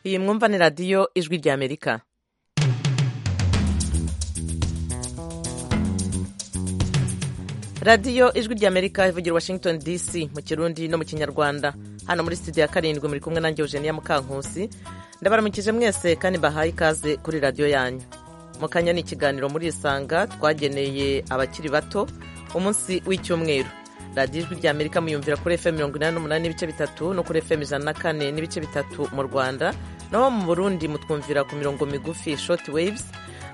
iyi mwumva ni radiyo ijwi ry'amerika radiyo ijwi ry'amerika ivugira washington dc mu kirundi no mu kinyarwanda hano muri studio ya karindwi muri kumwe nanjye eugenia mukankusi ndabaramukije mwese kandi mbahaye ikaze kuri radiyo yanyu mu kanya ni ikiganiro muri isanga twageneye abakiri bato umunsi w'icyumweru radiyo ijwi ry'amerika muyumvira kuri fm mirongo inani n'umunani n'ibice bitatu no kuri fm ijana na kane n'ibice bitatu mu rwanda naho mu burundi mutwumvira ku mirongo migufi shoti waves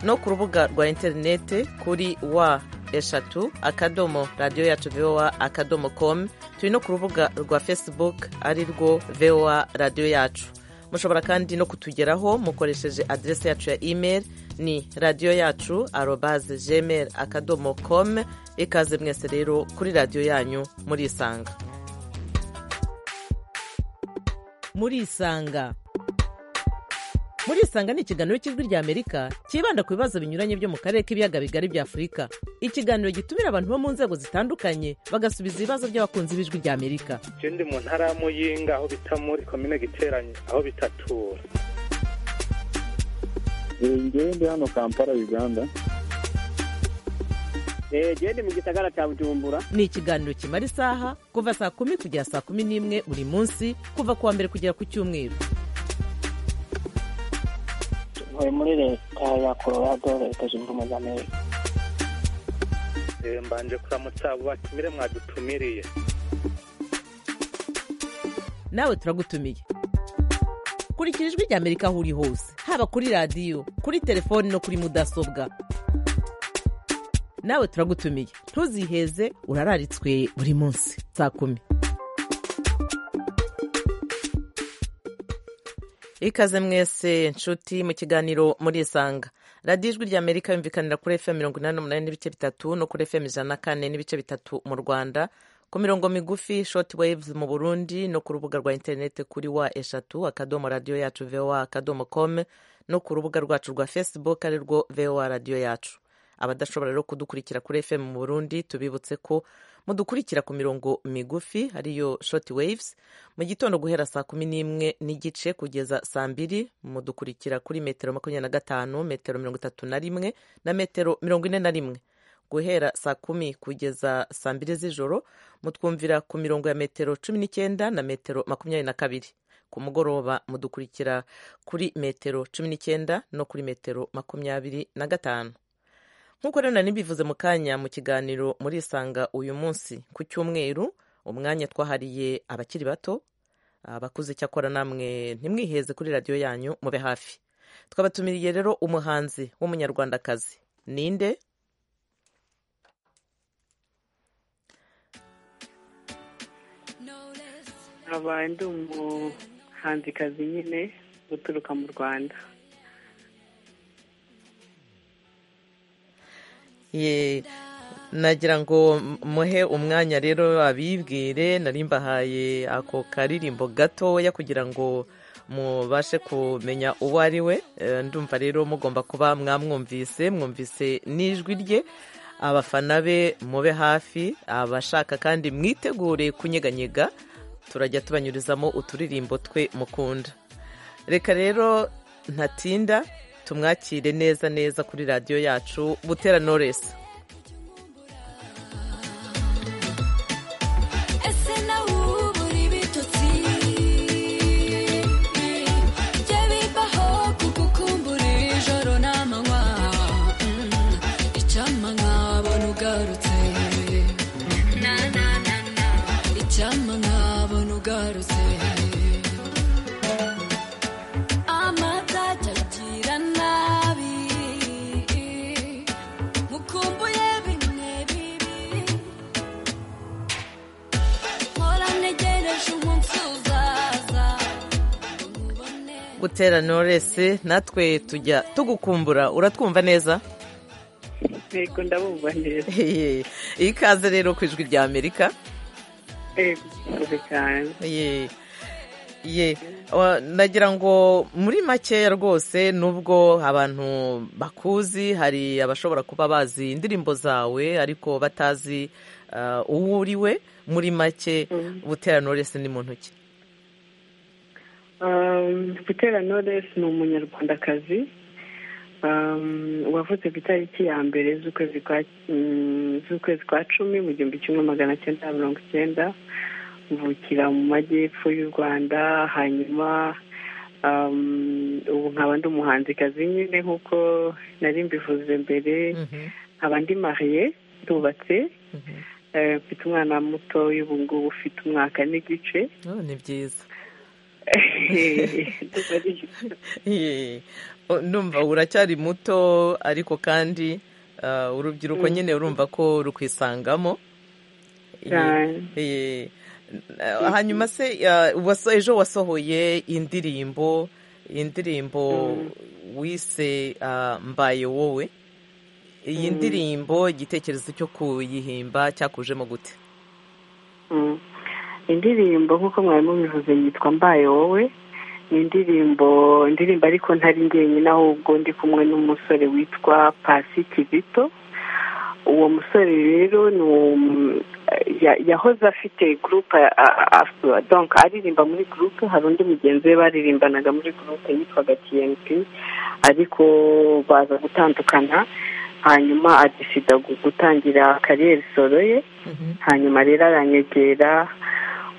no ku rubuga rwa interinete kuri wa eshatu akadomo radiyo yacu voa akadomo komu turi no ku rubuga rwa facebook ari rwo voa radiyo yacu mushobora kandi no kutugeraho mukoresheje aderesi yacu ya email ni radiyo yacu arobaze gmail akadomo komu ikaze mwese rero kuri radiyo yanyu muri isanga muri isanga muri isanga ni ikiganiro cy'ijwi ry'amerika cyibanda ku bibazo binyuranye byo mu karere k'ibiyaga bigari bya afurika ikiganiro gitumira abantu bo mu nzego zitandukanye bagasubiza ibibazo by'abakunzi b'ijwi ry'amerika je ndi mu ntara ya muyinga aho bita muri komine giteranye aho bitatura ngewe ndi hano kampala uganda jewe ndi mu gisagara cya bujumbura ni ikiganiro kimara isaha kuva saa kumi kugera saa kumi n'imwe buri munsi kuva ku wa mbere kugera ku cyumweru ntuye muri leta ya colorado leta zunze ubumwe za amerika Eh, mbanje kuramutsa abo batumire mwadutumiriye nawe turagutumiye kurikira ijwi ry'amerika aho uri hose haba kuri radiyo kuri telefoni no kuri mudasobwa nawe turagutumiye ntuziheze urararitswe buri munsi saa kumi ikaze mwese nshuti mu kiganiro muri isanga radiyo ijwi ry'amerika yumvikanira kuri fm mirongo inani n'umunani n'ibice bitatu no kuri fm ijana na kane n'ibice bitatu mu rwanda ku mirongo migufi shoti waves mu burundi no ku rubuga rwa interineti kuri wa eshatu akadomo radiyo yacu voa akadomo com no ku rubuga rwacu rwa facebook ari rwo voa radiyo yacu abadashobora rero kudukurikira kuri fm mu burundi tubibutse ko mudukurikira ku mirongo migufi ariyo shoti waves mu gitondo guhera saa kumi n'imwe n'igice kugeza saa mbiri mudukurikira kuri metero makumyabiri na gatanu metero mirongo itatu na rimwe na metero mirongo ine na rimwe guhera saa kumi kugeza saa mbiri z'ijoro mutwumvira ku mirongo ya metero cumi n'icyenda na metero makumyabiri na kabiri ku mugoroba mudukurikira kuri metero cumi n'icyenda no kuri metero makumyabiri na gatanu nk'uko rero nari mbivuze mu kanya mu kiganiro muri isanga uyu munsi ku cyumweru umwanya twahariye abakiri bato abakuze icyakora namwe ntimwiheze kuri radiyo yanyu mube hafi twabatumiriye rero umuhanzi w'umunyarwandakazi ninde nkaba ndi umuhanzikazi nyine uturuka mu rwanda Ye, nagira ngo muhe umwanya rero abibwire narimbahaye ako karirimbo gatoya kugira ngo mubashe kumenya uwo ari we Eh, ndumva rero mugomba kuba mwamwumvise mwumvise n'ijwi rye abafana be mube hafi abashaka kandi mwitegure kunyeganyega turajya tubanyurizamo uturirimbo twe mukunda reka rero ntatinda tumwakire neza neza kuri radiyo yacu butera noresi ese nawe ubu uri ibitotsi jya bibaho kugukumbura ijoro n'amanywa Mm, icyampa nkabona ugarutse Na, na, na, na. icyampa nkabona ugarutse amazajya agira nabi mukumbuye bimwe bibi mpora ntegereje umunsi uzaza ngo nkubone gutera noresi natwe tujya tugukumbura uratwumva neza yego ndabumva neza Hehe. ikaze rero ku ijwi rya amerika yego murakoze cyane ye ye Wa- nagira ngo muri makeya rwose nubwo abantu bakuzi hari abashobora kuba bazi indirimbo zawe ariko batazi uh, uwo uri we muri make Mm. butera noresi ni muntu ki gutera noresi ni umunyarwandakazi wavutse ku itariki ya mbere z'ukwezi kwa mm, z'ukwezi kwa cumi mu gihumbi kimwe magana cyenda na mirongo icyenda mvukira mu majyepfo y'u rwanda hanyuma um, ubu nkaba ndi umuhanzikazi nyine nk'uko nari mbivuze mbere Mhm, nkaba ndi mariye ntubatse mhm. eh, mfite umwana muto y'ubu ngubu ufite umwaka n'igice Oh, ni byiza Ndumva ari- Ye. O, ndumva uracyari muto ariko kandi ah, urubyiruko nyine urumva ko rukwisangamo Ye. cyane. Ye. Ah, hanyuma se ah, waso- ejo wasohoye indirimbo indirimbo wise ah, mbaye wowe iyi ndirimbo igitekerezo cyo kuyihimba cyakujemo gute Mm. indirimbo nk'uko mwarimu bivuze yitwa mbaye wowe ni indirimbo indirimbo ariko ntari njyenyine ahubwo ndi kumwe n'umusore witwa pasi kizito uwo musore rero ni umu- ya- yahoze afite gurupe donka aririmba muri gurupe hari undi mugenzi we baririmbanaga muri gurupe yitwaga tiyempi ariko baza gutandukana hanyuma adisida gu- gutangira kariyeri solo ye hanyuma rero aranyegera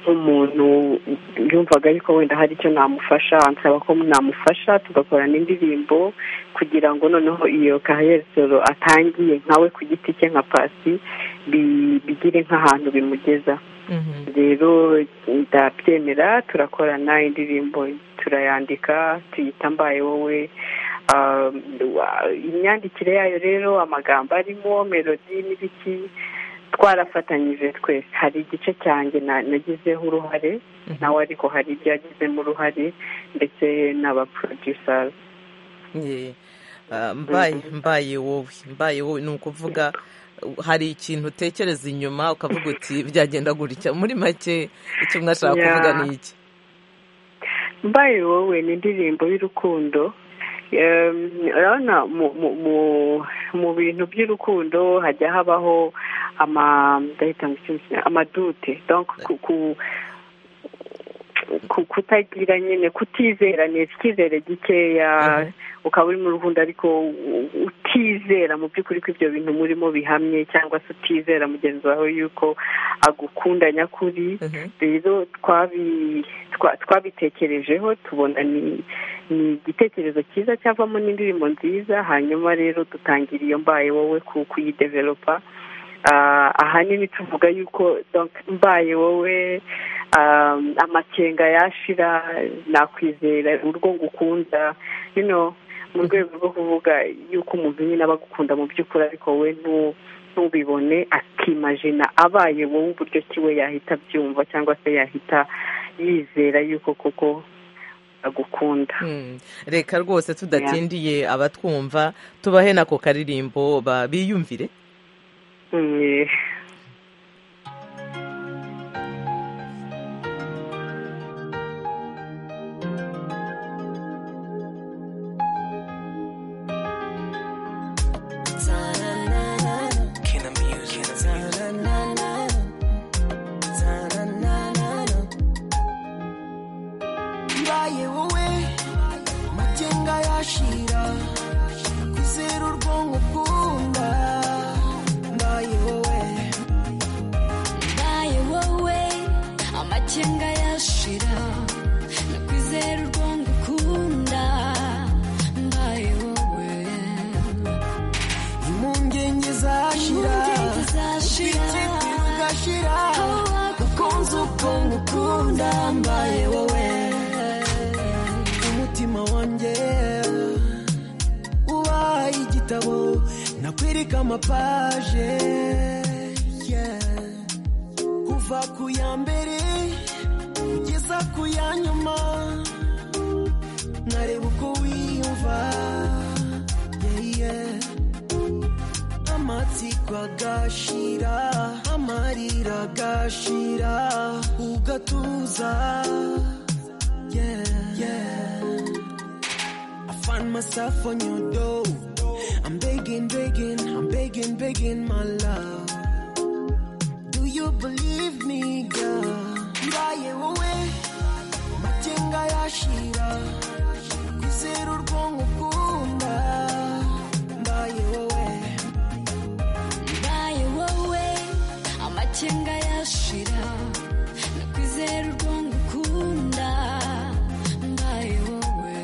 nk'umuntu yumvaga ariko wenda hari icyo namufasha ansaba ko namufasha tugakorana indirimbo kugira ngo noneho iyo kaheresoro atangiye nkawe ku giti cye nka pasi bi- bigire nk'ahantu bimugeza Mhm. rero ndabyemera turakorana indirimbo turayandika tuyita mbaye wowe Ah, wa- imyandikire yayo rero amagambo arimo melodi n'ibiki twarafatanyije twese hari igice cyanjye na- nagizeho uruhare Mhm. nawe ariko hari ibyo yagizemo uruhare ndetse n'abaproducers Ye. Ah, mbaye mbaye wowe mbaye wowe ni ukuvuga uh, hari ikintu utekereza inyuma ukavuga uti byagenda gutya muri make icyo mwashaka Yeah. kuvuga ni iki mbaye wowe ni indirimbo y'urukundo Em, urabona mu mu- mu- mu bintu by'urukundo hajya habaho ama ndahita ngo iki mu Kinyarwanda, amadute donc ku- ku- ku- kutagira nyine kutizerana icyizere gikeya Mhm. ukaba uri mu rukundo ariko u- utizera mu by'ukuri ko ibyo bintu murimo bihamye cyangwa se utizera mugenzi wawe yuko agukunda nyakuri Mhm. rero twabi- twa- twabitekerejeho tubona ni ni igitekerezo cyiza cyavamo n'indirimbo nziza hanyuma rero dutangira iyo mbaye wowe ku- kuyidevelopa Ah, ahanini tuvuga yuko donc mbaye wowe um, amakenga yashira nakwizera urwo ngukunda you know mu rwego rwo kuvuga yuko umuntu nyine aba agukunda mu by'ukuri ariko we ntu ntubibone akimajina abaye wowe uburyo ki we yahita abyumva cyangwa se yahita yizera yuko koko agukunda Mm. reka rwose tudatindiye abatwumva tubahe nako karirimbo ba- biyumvire Mm, eh. mbaye wowe magenga yashira kwizera urwonko ukunda mbaye wowe mbaye wowe amakenga yashira nakwizera urwongo ukunda mbaye wowe impungenge zashira impungenge zashira ubwikiti bugashira abakunze ubwonko ukunda mbaye wowe umutima wanjye uba igitabo nakwereka amapaje yeah. kuva ku ya mbere kugeza ku ya nyuma nkareba uko wiyumva yeah, yeah. amatsiko agashira amarira agashira ugatuza yeah, yeah. I find myself on your door. I'm begging, begging, I'm begging, begging, my love. Do you believe me, girl? Mbaye wowe majenga ya irashira kwizera urwonko ukunda mbaye wowe mbaye wowe amakenga yashira nakwizera urwongo ukunda mbaye wowe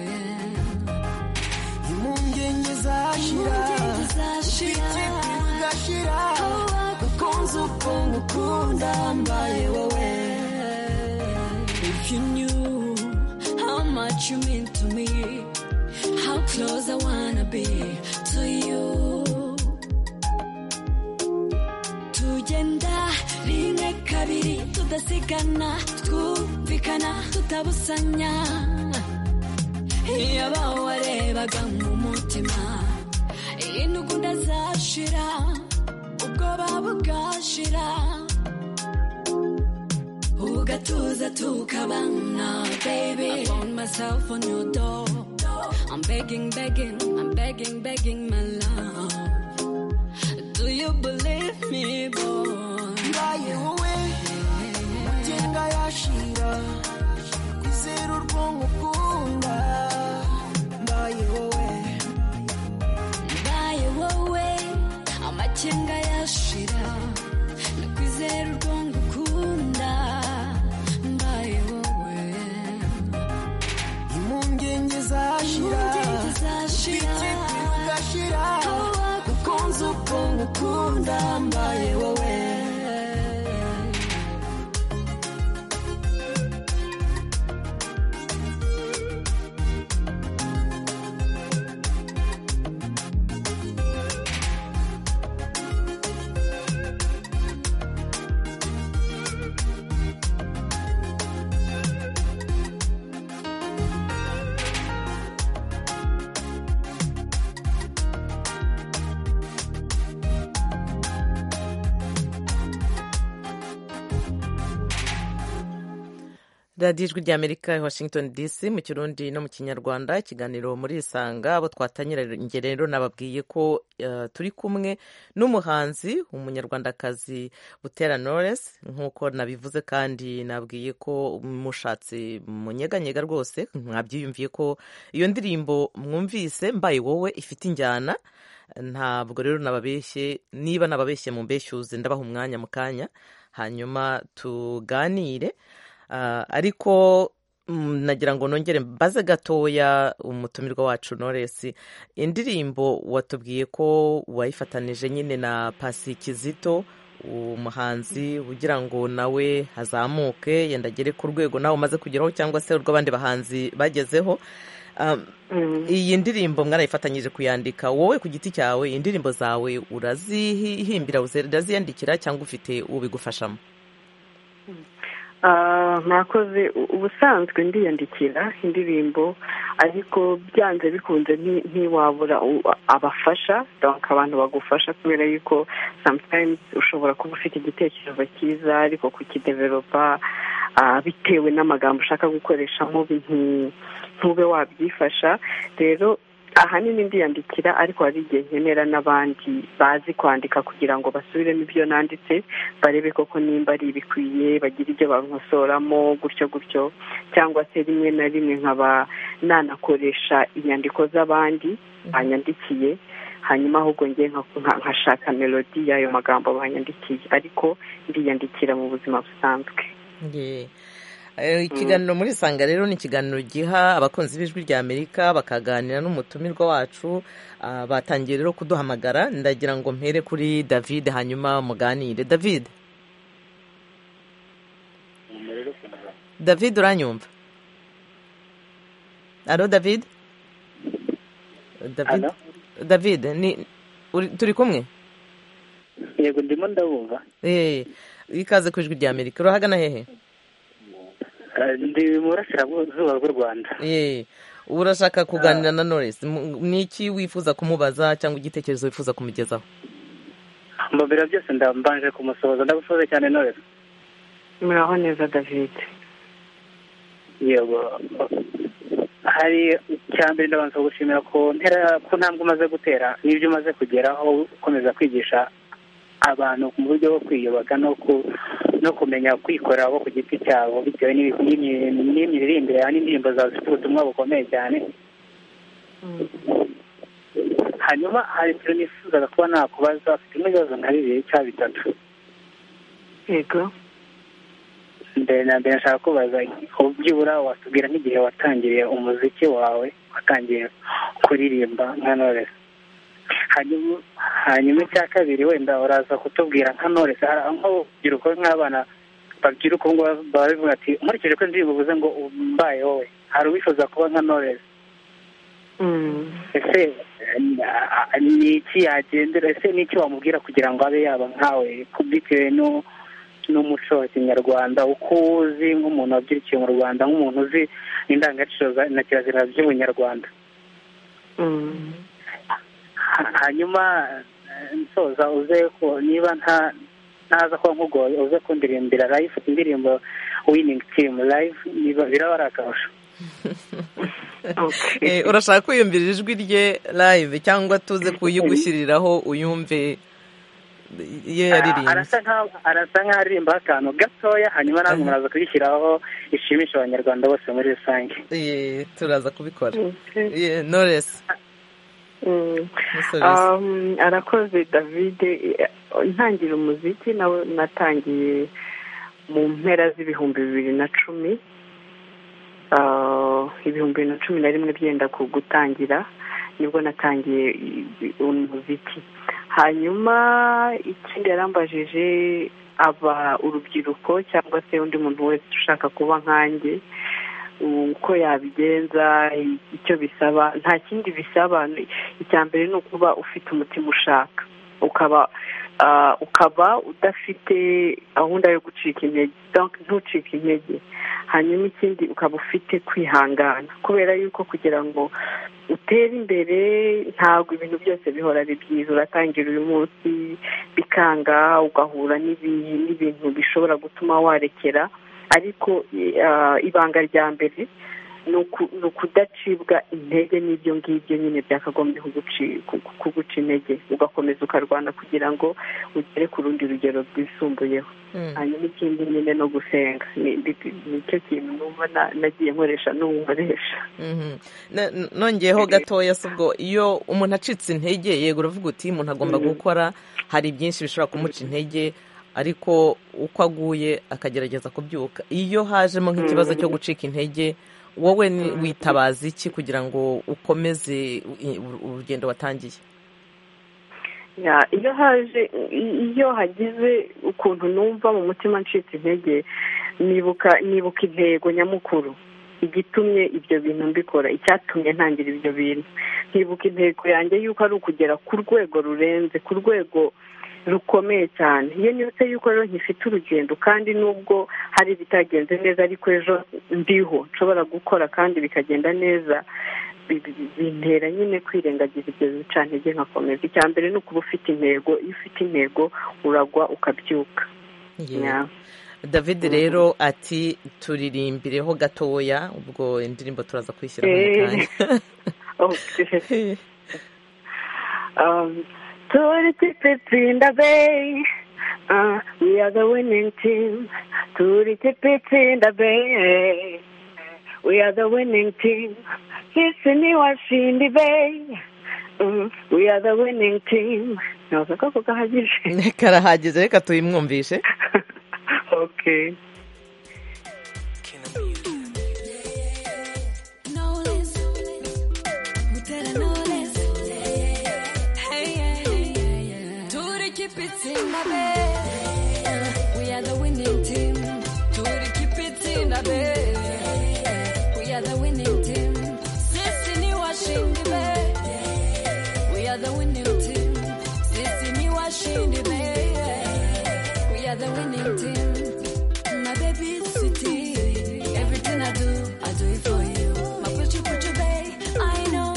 impungenge zashira impungenge zashira. ubwite bugashira aho wagukunze ukuntu ukunda mbaye wowe if you knew how much you mean to me how close i wanna be to you tugenda rimwe kabiri tudasigana twumvikana tutabusanya iyo abawarebaga mu mutima intugunda zashira ubwoba bugashira ugatuza tukabana baby I found myself on your door I'm begging begging I'm begging begging my love Do you believe me boy mbaye wowe magenga yashira kwizera urwonko ukunda mbaye wowe mbaye wowe amakenga yashira nakwizera urwongo ukunda mbaye wowe impungenge zashira impungenge zashira ubwite bugashira aho wagukunze ukuntu ukunda mbaye wowe radiyo ijwi ry'amerika washington dc mu kirundi no mu kinyarwanda ikiganiro muri isanga abo twatangiranye rero nababwiye ko eh, turi kumwe n'umuhanzi umunyarwandakazi butera knowless nk'uko nabivuze kandi nabwiye ko mushatse munyeganyega rwose mwabyiyumviye ko iyo ndirimbo mwumvise mbaye wowe ifite injyana ntabwo rero nababeshye niba nababeshye mu mbeshyuze ndabaha umwanya mu kanya hanyuma tuganire Ah, ariko mm, nagira ngo nongere mbaze gatoya umutumirwa wacu Knowless indirimbo watubwiye ko wayifatanije nyine na Pasi Kizito umuhanzi ugira ngo nawe azamuke yenda agere ku rwego nawe umaze kugeraho cyangwa se urw'abandi bahanzi bagezeho Ah, iyi ndirimbo mwarayifatanyije kuyandika wowe ku giti cyawe indirimbo zawe urazihimbira uraziyandikira cyangwa ufite ubigufashamo Ah, mwakoze u- ubusanzwe ndiyandikira indirimbo ariko byanze bikunze nti- ntiwabura u- abafasha donc abantu bagufasha kubera yuko sometimes ushobora kuba ufite igitekerezo cyiza ariko kukidevelopa ah, bitewe n'amagambo ushaka gukoreshamo binti- ntube wabyifasha rero ahanini ndiyandikira ariko hari igihe nkenera n'abandi bazi kwandika kugira ngo basubiremo ibyo nanditse barebe koko nimba ari ibikwiye bagire ibyo bankosoramo gutyo gutyo cyangwa se rimwe na rimwe nkaba nanakoresha inyandiko z'abandi banyandikiye hanyuma ahubwo njye nka- nka- nkashaka melodi y'ayo magambo banyandikiye ariko ndiyandikira mu buzima busanzwe Ye. Eh, ikiganiro muri sanga rero ni ikiganiro giha abakunzi b'ijwi rya amerika bakaganira n'umutumirwa wacu Ah, batangiye rero kuduhamagara ndagira ngo mpere kuri david hanyuma muganire david david uranyumva alo david david Alo. david ni uri, turi kumwe yego ndimo ndabumva Eh, ikaze ku ijwi rya amerika urahagana hehe Eh, ndi mu burasirazuba bw'u rwanda Ye, urashaka kuganira na Knowless M- ni iki wifuza kumubaza cyangwa igitekerezo wifuza kumugezaho mu biro byose ndambanje kumusohoza ndagusohoze cyane none muraho neza david yego hari icya mbere ndabanza gushimira ku ntera ku ntambwe umaze gutera n'ibyo umaze kugeraho ukomeza kwigisha abantu mu buryo bwo kwiyubaka no ku- no kumenya kwikora bo ku giti cyabo bitewe n'imiririmbire yawe n'indirimbo zawe zifite ubutumwa bukomeye cyane hanyuma hari ikintu nifuzaga kuba nakubaza afite n'ibibazo nka bibiri cyangwa bitatu yego mbere na mbere nshaka kubaza byibura watubwira nk'igihe watangiriye umuziki wawe watangiye kuririmba nka noresi hanyuma hanyuma icya kabiri wenda uraza kutubwira nka noresi nk'urubyiruko nk'abana babyiruka ubu ngubu barabivuga ati nkurikije ko indirimbo uvuze ngo mbaye wowe hari uwifuza kuba nka noresi ese ni iki yagendera ese ni iki wamubwira kugira ngo abe yaba nkawe bitewe no n'umuco wa kinyarwanda uko uzi nk'umuntu wabyirukiye mu rwanda nk'umuntu uzi indangagaciro na kirazira by'ubunyarwanda hanyuma nsoza uze ko niba nta ntaza kuba nkugoye uze kundiririmbira live indirimbo winning team live biraba ari akarusho urashaka kwiyumvira ijwi rye live cyangwa tuze kuyigushyiriraho uyumve iyo yaririmbye arasa nkaho arasa nkaho aririmba akantu gatoya hanyuma nawe muraza kubishyiraho ishimisha abanyarwanda bose muri rusange Ye, turaza kubikora Okay. Ye, knowless Mm. Musozi. Um, arakoze david Eh, ntangira umuziki nawe natangiye mu mpera z'ibihumbi bibiri na cumi Ah, ibihumbi bibiri na cumi na rimwe byenda ku gutangira nibwo natangiye i- i- umuziki hanyuma ikindi yarambajije aba urubyiruko cyangwa se undi muntu wese ushaka kuba nkanjye uko yabigenza i- icyo bisaba nta kindi bisaba ni- icya mbere ni ukuba ufite umutima ushaka ukaba ah, ukaba udafite gahunda yo gucika intege Donc, ntucike intege hanyuma ikindi ukaba ufite kwihangana kubera yuko kugira ngo utere imbere ntabwo ibintu byose bihora ari byiza uratangira uyu munsi bikanga ugahura n'ibi- n'ibintu bishobora gutuma warekera ariko eh, ibanga rya mbere ni uku- ni ukudacibwa intege n'ibyo ngibyo nyine byakagombye kuguci- ku- kuguca intege ugakomeza ukarwana kugira ngo ugere ku rundi rugero rwisumbuyeho Mm. hanyuma ikindi nyine no gusenga Ni- ni- nicyo kintu numva na- nagiye nkoresha n'ubu nkoresha Mhm. Na- n- nongeyeho gatoya se ubwo iyo umuntu acitse intege yego uravuga uti umuntu agomba gukora hari byinshi bishobora kumuca intege ariko uko aguye akagerageza kubyuka iyo hajemo nk'ikibazo cyo gucika intege wowe ni- witabaza iki kugira ngo ukomeze i- ur- urugendo watangiye Ya, iyo haje i- iyo hagize ukuntu numva mu mutima ncitse intege nibuka nibuka intego nyamukuru igitumye ibyo bintu mbikora icyatumye ntangira ibyo bintu nkibuka intego yanjye yuko ari ukugera ku rwego rurenze ku rwego rukomeye cyane iyo nibutse yuko rero nkifite urugendo kandi nubwo hari ibitagenze neza ariko ejo ndiho nshobora gukora kandi bikagenda neza bi- bi- bi- bintera nyine kwirengagiza ibyo bicantege nkakomeza icya mbere ni ukuba ufite intego iyo ufite intego uragwa ukabyuka Yego. Ya. david rero ati turirimbireho gatoya ubwo indirimbo turaza kwishyira mu Eh. kanya Okay. Um, Twenty tickets in the bay. Uh, we are the winning team. Twenty tickets in the bay. We are the winning team. Hisi ni washindi bay. Mm, we are the winning team. Naza kako kahagije. karahageze reka tuyimwumvishe okay. Knowless. Mutera knowless. Hey, yeah, yeah, yeah. Tori keep it in the bed. We are the winning team. Tori keep it in the bed. We are the winning team. Sisi ni washindi be. We are the winning team. Sisi ni washindi be. We are the winning team. My baby is sweetie. Everything I do, I do it for you. My put you put you babe. I know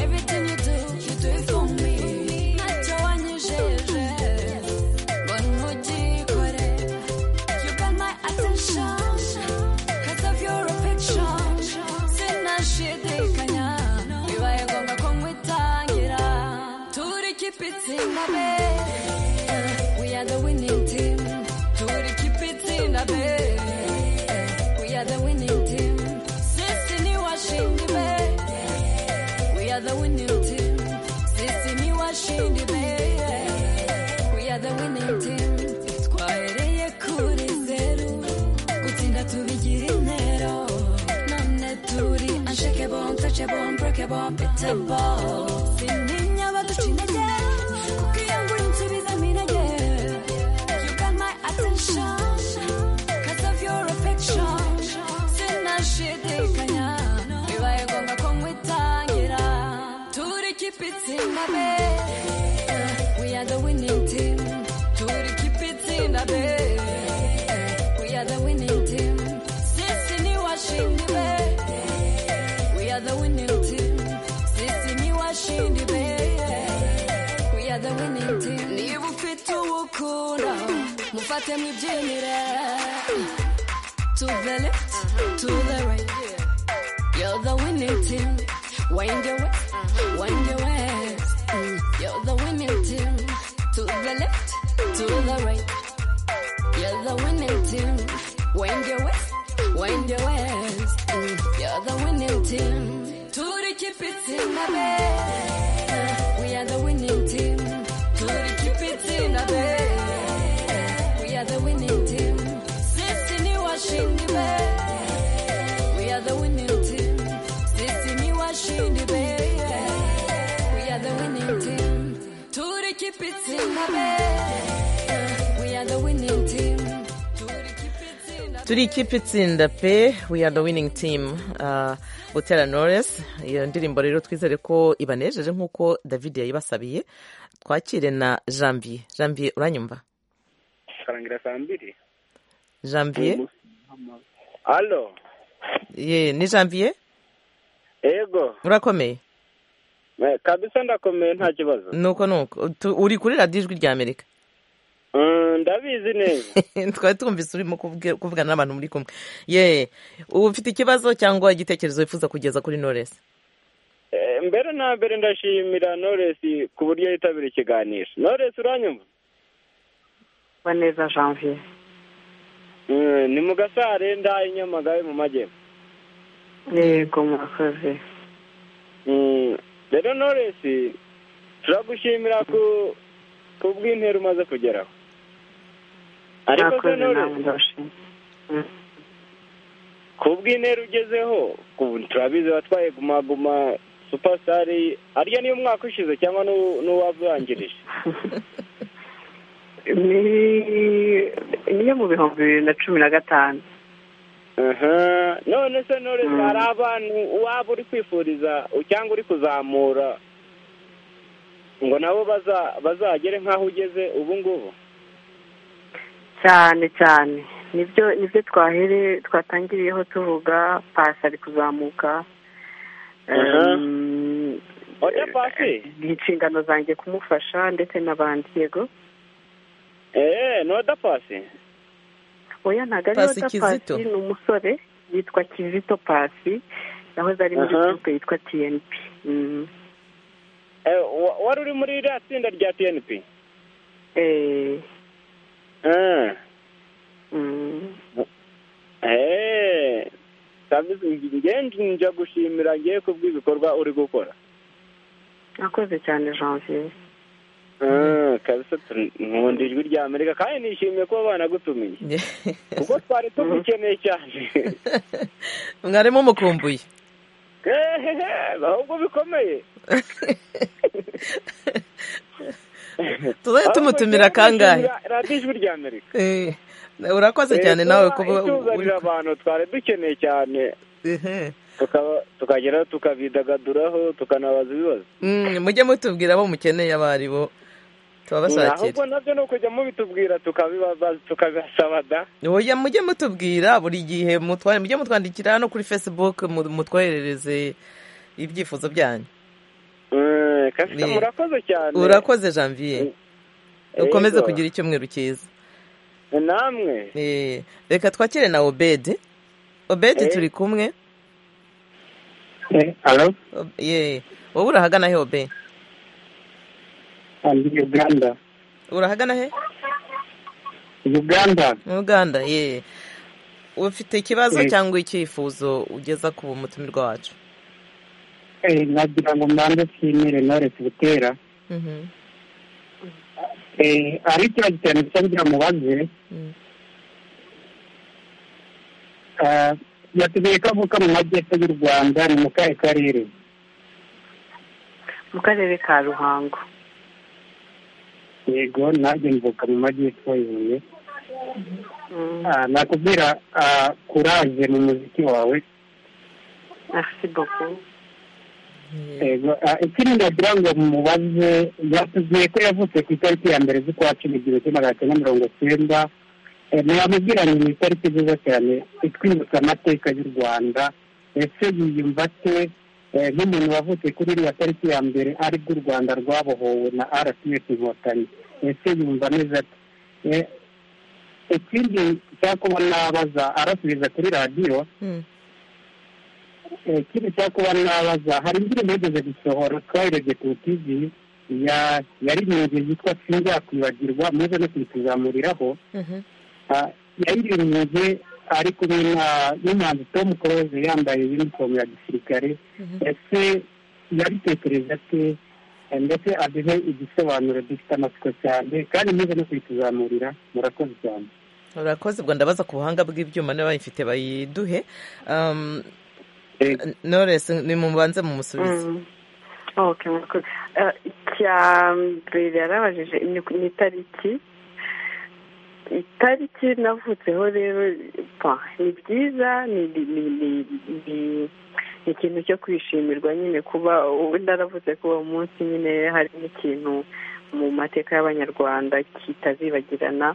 everything you do, you do it for me. Natowanyejeje, bonujikore. You got my attention, 'cause of your affection. Sinashidikanya, bibaye ngombwa ko nkwitangira. Turi keep it in the bed. We are the winning team. Turi keep it winning team. Sisi ni washindi be. We are the winning team. Sisi ni washindi be. We are the winning team. Twahereye kuri zeru. Gutsinda tubigira intero. None turi unshakable, untouchable, unbreakable, unbeatable. Sindinya baduca intege. Kuko iyo ngura insubizamo intege. You got my attention 'cause of your affection. Sinashidikanya, bibaye ngombwa ko nkwitangira. Turi kipe itsinda be, we are the winning team. Turi kipe itsinda be, we are the winning team. Sisi ni washindi be, we are the winning team. Sisi ni washindi be. We are the winning team. Niba ufite uwo ukunda mufate mwibyinire to the left to the right you're the winning team wind your west wind your west you're the winning team to the left to the right you're the winning team wind your west wind your west you're the winning team turi kipe itsinda be we are the winning team. To the keep it in a bed. We are the winning team. Sissy washing the bed. We are the winning team. Sissy washing the bed. We are the winning team. To the keep it in a bed. We are the winning team. To the keep it in a turi ikipe itsinda pe we are the winning team Ah, butera knowless iyo ndirimbo rero twizere ko ibanejeje nk'uko david yayibasabiye twakire na janvier janvier uranyumva karangira saa mbiri janvier alo ye ni janvier ego urakomeye Eh, kabisa ndakomeye nta kibazo nuko nuko Tu- uri kuri radiyo ijwi rya amerika Mm, ndabizi neza twari twumvise urimo kubwi- kuvugana n'abantu muri kumwe ye ubu ufite ikibazo cyangwa igitekerezo wifuza kugeza kuri knowless Eh, mbere na mbere ndashimira knowless ku buryo yitabira ikiganiro knowless uranyumva kuba neza janvier Mm, ni mu gasare ndaha inyamagabe mu majyepfo yego murakoze Mm, rero knowless turagushimira ku ku bw'intero umaze kugeraho ariko se murakoze namwe knowless ndabashimye Mm. ku bw'intera ugezeho ku- turabizi watwaye guma guma supasitari arya niyo umwaka ushize cyangwa n'uwo- n'uwavangirije Ni- niyo mu bihumbi bibiri na cumi na gatanu aha none se nore hari abantu waba uri kwifuriza cyangwa uri kuzamura ngo nabo baza- bazagere nk'aho ugeze ubu ngubu cyane cyane nibyo nibyo twahere twatangiriyeho tuvuga pasi ari kuzamuka Aha. Em, oya pasi ni inshingano zanjye kumufasha ndetse n'abandi yego eee noda pasi oya ntabwo ari Pasi wata Kizito. pasi ni umusore yitwa kizito pasi yahoze ari muri Aha. gurupe yitwa tiyenipi Eh, wa- wari uri muri iriya tsinda rya tnp eee eee kabizi ngenzi njya gushimira ngiye kubw'ibikorwa uri gukora nakoze cyane janvier Ah, kabisa tu- nkunda ijwi rya amerika kandi nishimiye kuba banagutumiye Ye. kuko twari tugukeneye cyane mwarimu mukumbuye Ehehe, ahubwo bikomeye tuzajya tumutumira kangahe radiyo ijwi rya amerika Eh, urakoze cyane nawe kuba uri ituzanira abantu twari dukeneye cyane Ehe. tukaba- tukageraho tukabidagaduraho tukanabaza ibibazo Mm, mujye mutubwira abo mukeneye abo ari bo ahubwo tubabashakira nabyo ni ukujya mubitubwira tukabibaza tukabisaba da oya mujye mutubwira buri gihe mutwa- mujye mutwandikira no kuri facebook mu- mutwoherereze ibyifuzo byanyu Eh, kabisa Ni- murakoze cyane urakoze janvier ukomeze Yego. kugira icyumweru cyiza namwe Eh, reka twakire na obede obede Eh. turi kumwe alo Ob- ye wowe urahagana he obe andi uganda urahagana he uganda mu uganda ye ufite ikibazo Eh. cyangwa icyifuzo ugeza ku mutumirwa wacu Eh, nagira ngo mbanze nshimire Knowless Butera Mhm. Eh, hari ikibazo cyane gusa ngira mubaze Mm. Ah, yatubwiye ko avuka mu majyepfo y'u rwanda ni mu kahe karere mu karere ka ruhango yego nanjye mvuka mu majyepfo y'ibuye Mm, Ah, nakubwira ah, kuraje mu muziki wawe merci beaucoup yego ah, ikindi ndagira ngo mubaze yatubwiye ko yavutse ku itariki ya mbere z'ukwa cumi igihumbi kimwe magana cyenda mirongo cyenda Eh, mwamubwira ngo ni itariki nziza cyane itwibutsa amateka y'u rwanda ese yiyumva ate eh, nk'umuntu wavutse kuri iriya tariki ya mbere aribwo u rwanda rwabohowe na rps inkotanyi ese yumva ameze ate Eh, ikindi nshaka kuba nabaza arasubiza kuri radiyo Mm. Eh, ikindi cyo kuba nabaza hari indirimbo yigeze gusohora twayirebye ku tv ya- yaririmbye yitwa sinzakwibagirwa muze no kuyituzamuriraho Mhm. Ah, yaririmbye ari kumwe na- n'umuhanzi tom close yambaye uniform ya gisirikare Mhm. ese yabitekereza ate Eh, ndetse aduhe igisobanuro gifite amatsiko cyane kandi muze no kuyituzamurira murakoze cyane urakoze ubwo ndabaza ku buhanga bw'ibyuma n'abayifite bayiduhe Um, Eh, Knowless nimubanze mumusubize Mm. ok murakoze Eh, icya mbere yarabajije ni ku- ni itariki itariki navutseho rero pa, ni byiza ni ni- ni- ni- ni- ni ikintu cyo kwishimirwa nyine kuba ubu naravutse kuba uwo munsi nyine hari n'ikintu mu mateka y'abanyarwanda kitazibagirana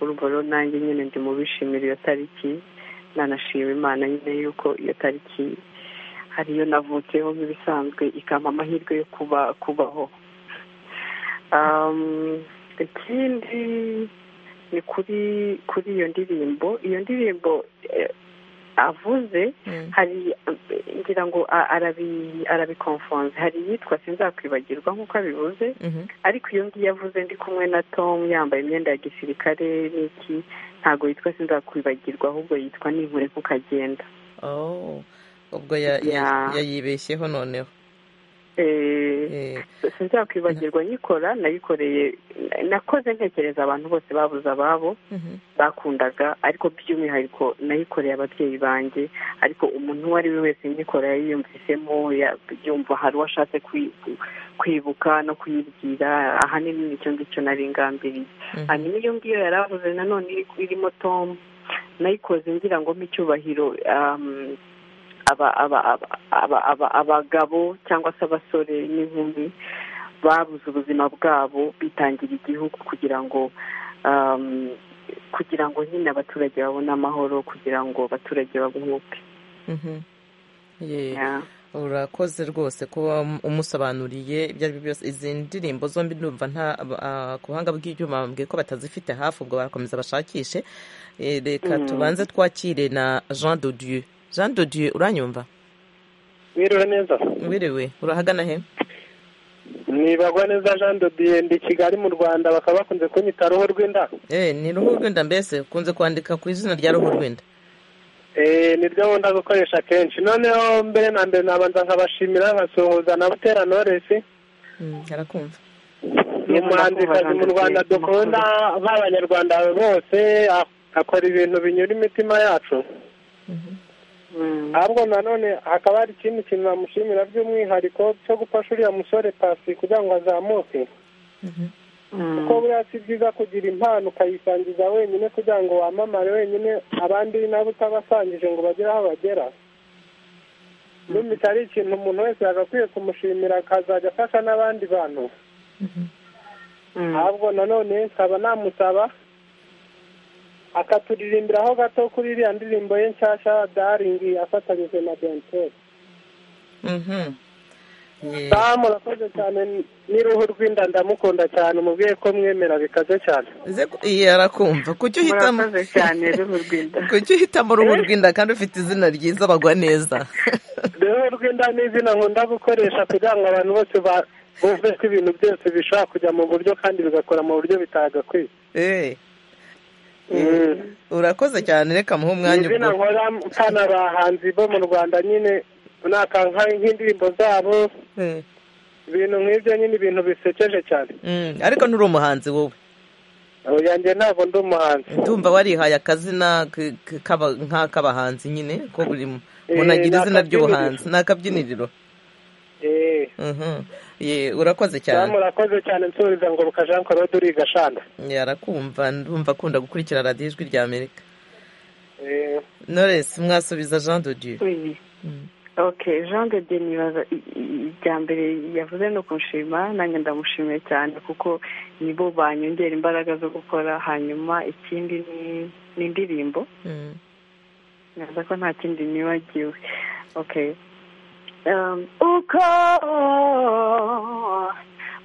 urumva rero nanjye nyine ndi mu bishimira iyo tariki nanashima imana nyine yuko iyo tariki ariyo navutseho nk'ibisanzwe ikampa amahirwe yo kuba kubaho Um, ikindi ni kuri kuri iyo ndirimbo iyo ndirimbo eh, avuze Mm. hari eh, ngira ngo a- arabi arabikonfonze hari iyitwa sinzakwibagirwa nk'uko abivuze Mhm. ariko iyo ngiyo avuze ndi kumwe na tom yambaye imyenda ya gisirikare n'iki ntabwo yitwa sinzakwibagirwa ahubwo yitwa n'inkure kukagenda Oh, ubwo ya- ya- Yeah. yayibeshyeho noneho Eh, Eh, sinzakwibagirwa nyikora nayikoreye nakoze ntekereza abantu bose babuze ababo mhm. bakundaga ariko by'umwihariko nayikoreye ababyeyi banjye ariko umuntu uwo ari we wese nyikora yayiyumvisemo ya- yumva hari uwo ashatse kwi- kwibuka no kuyibwira ahanini nicyo ngicyo nari ngambiriye Mhm. hanyuma iyo ngiyo yari avuze nanone iri- irimo tom nayikoze ngira ngo mpa icyubahiro um, aba- aba- aba- aba- aba- abagabo cyangwa se abasore n'inkumi babuze ubuzima bwabo bitangira igihugu kugira ngo um, kugira ngo nyine abaturage babone amahoro kugira ngo abaturage babuhuke Mhm. Yeah. Yeah. urakoze rwose kuba umusobanuriye ibyo ari byo byose izi ndirimbo zombi ndumva nta ah, ku buhanga bw'ibyuma bambwiye ko batazifite hafi ubwo barakomeza bashakishe Eh, reka Mm. tubanze twakire na jean dodieu jean dodieu uranyumva mwiriwe neza wiriwe urahagana he nibagwa neza jean dodiye ndi kigali mu rwanda bakaba bakunze kunyita roho rw'inda Eh, ni ruhu rwenda mbese ukunze kwandika ku izina rya ruhu rwenda Eh, niryo nkunda gukoresha kenshi noneho mbere na mbere nabanza nkabashimira nkasuhuza na butera noresi Mm, arakumva ni umuhanzikazi mu rwanda dukunda nk'abanyarwanda bose a- akora ibintu binyura imitima yacu Mm. ahubwo nanone hakaba hari ikindi kintu bamushimira by'umwihariko cyo gufasha uriya musore pasi kugira ngo azamuke Mm. kuko buriya si byiza kugira impano ukayisangiza wenyine kugira ngo wamamare wenyine abandi nabo utabasangije ngo bagere aho bagera n'umita ari ikintu umuntu wese yagakwiye kumushimira akazajya afasha n'abandi bantu Mm. ahubwo nanone nkaba namusaba akaturirimbiraho gato kuri iriya ndirimbo ye nshyashya daringi afatanyije na denteri Mhm. Yeah. damu urakoze cyane n'uruhu rw'inda ndamukunda cyane umubwiye ko mwemera bikaze cyane Ze ku- iya arakumva kuki uhitamo murakoze cyane ruhu rw'inda kuki uhitamo uruhu rw'inda kandi ufite izina ryiza bagwa neza rero rw'inda ni izina nkunda gukoresha kugira ngo abantu bose ba- bumve ko ibintu byose bishobora kujya mu buryo kandi bigakora mu buryo bitagakwiye Eh, urakoze cyane reka muhe umwanya izina ubwo nkora mpana abahanzi bo mu rwanda nyine nakanka nk'indirimbo zabo Eh, ibintu nk'ibyo nyine ibintu bisekeje cyane mm, ariko nturi umuhanzi wowe yanjye ntabwo ndi umuhanzi ndumva warihaye akazina k- k- k'aba- nk'ak'abahanzi nyine ko buri mu- umuntu Eh, agira ni izina akabyiniriro. ry'ubuhanzi ni akabyiniriro eee Mhm. Ye, urakoze cyane murakoze cyane nsubiza ngo ruka jean claude uriga shanda yarakumva ndumva akunda gukurikira radiyo ijwi rya amerika Eh, knowless mwasubiza jean de dieu Oui. ok jean de Dieu nibaza i- i- irya mbere yavuze no kunshima nanjye ndamushimiye cyane kuko nibo banyongera imbaraga zo gukora hanyuma ikindi ni- ni indirimbo Mm. neza ko nta kindi nibagiwe okay Um, uko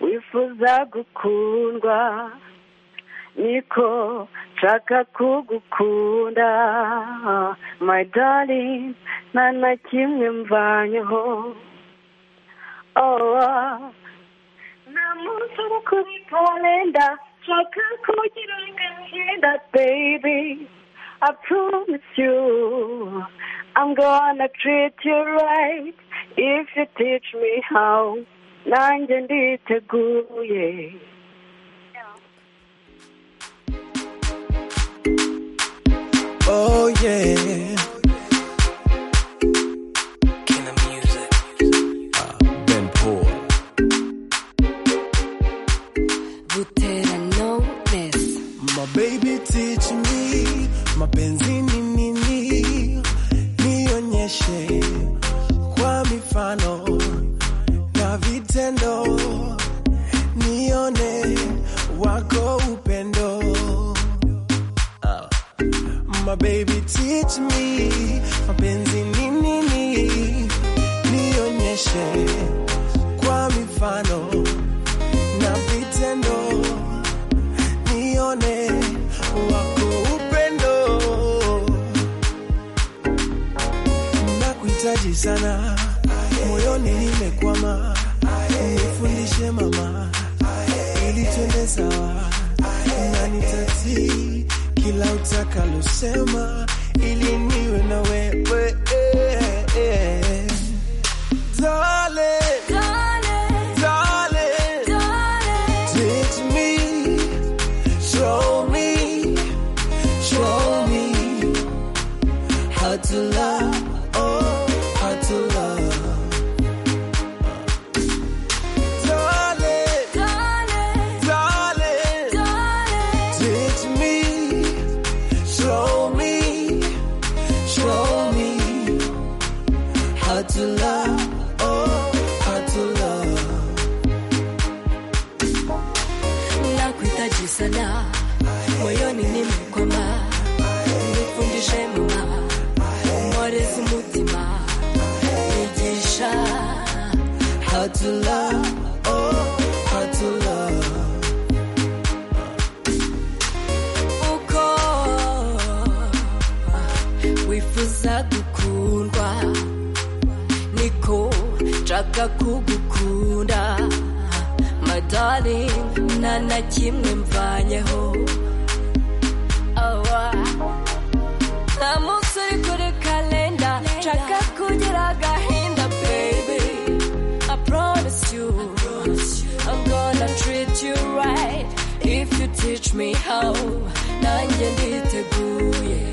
wifuza gukundwa niko nshaka kugukunda my darling nta na kimwe mvanyeho oh, ah. nta munsi wo kuri kalenda nshaka kugira ngo ngenda baby I promise you, I'm gonna treat you right if you teach me how. Nanjye nditeguye. Oh yeah. Killer music. ben Paul. Butera Knowless. My baby teach me. Mapenzi ni nini? Nionyeshe kwa mifano na vitendo. Nione wako upendo. Ah. My baby teach me mapenzi ni nini, nionyeshe kwa mifano na vitendo, nione wako upendo. Nakuhitaji sana, moyoni nimekwama, nifundishe mama, ili twende sawa na nitatii kila utakalosema ili niwe na wewe Darling, Darling, darling, darling, teach me, show me, show me how to love, oh, how to love. Darling, darling, darling, darling, Teach me, show me, show me how to love, oh, how to love. nakuhitaji sana, moyoni nimekwama, nifundishe mama, mworezi mutima, nigisha How to love, oh, how to love. uko wifuza gukundwa niko nshaka kugukunda madari nta na kimwe mvanyeho awa nta munsi uri kuri kalenda nshaka kugira agahinda baby I promise you I'm gonna treat you right if you teach me how nanjye nditeguye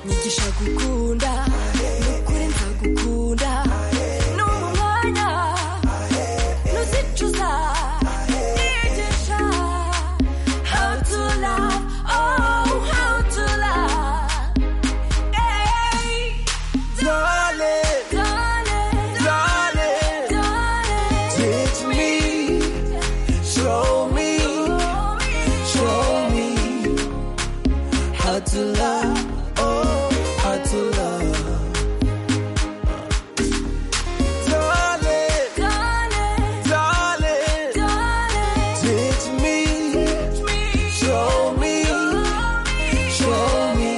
nyigisha gukunda nukuri nzagukunda numva umwanya nuzicuza nigisha how to love oh how to love hey Darling, darling darling, darling teach me, show me, show me how to love, oh, how to love. Darling, darling darling, darling teach me, show me, show me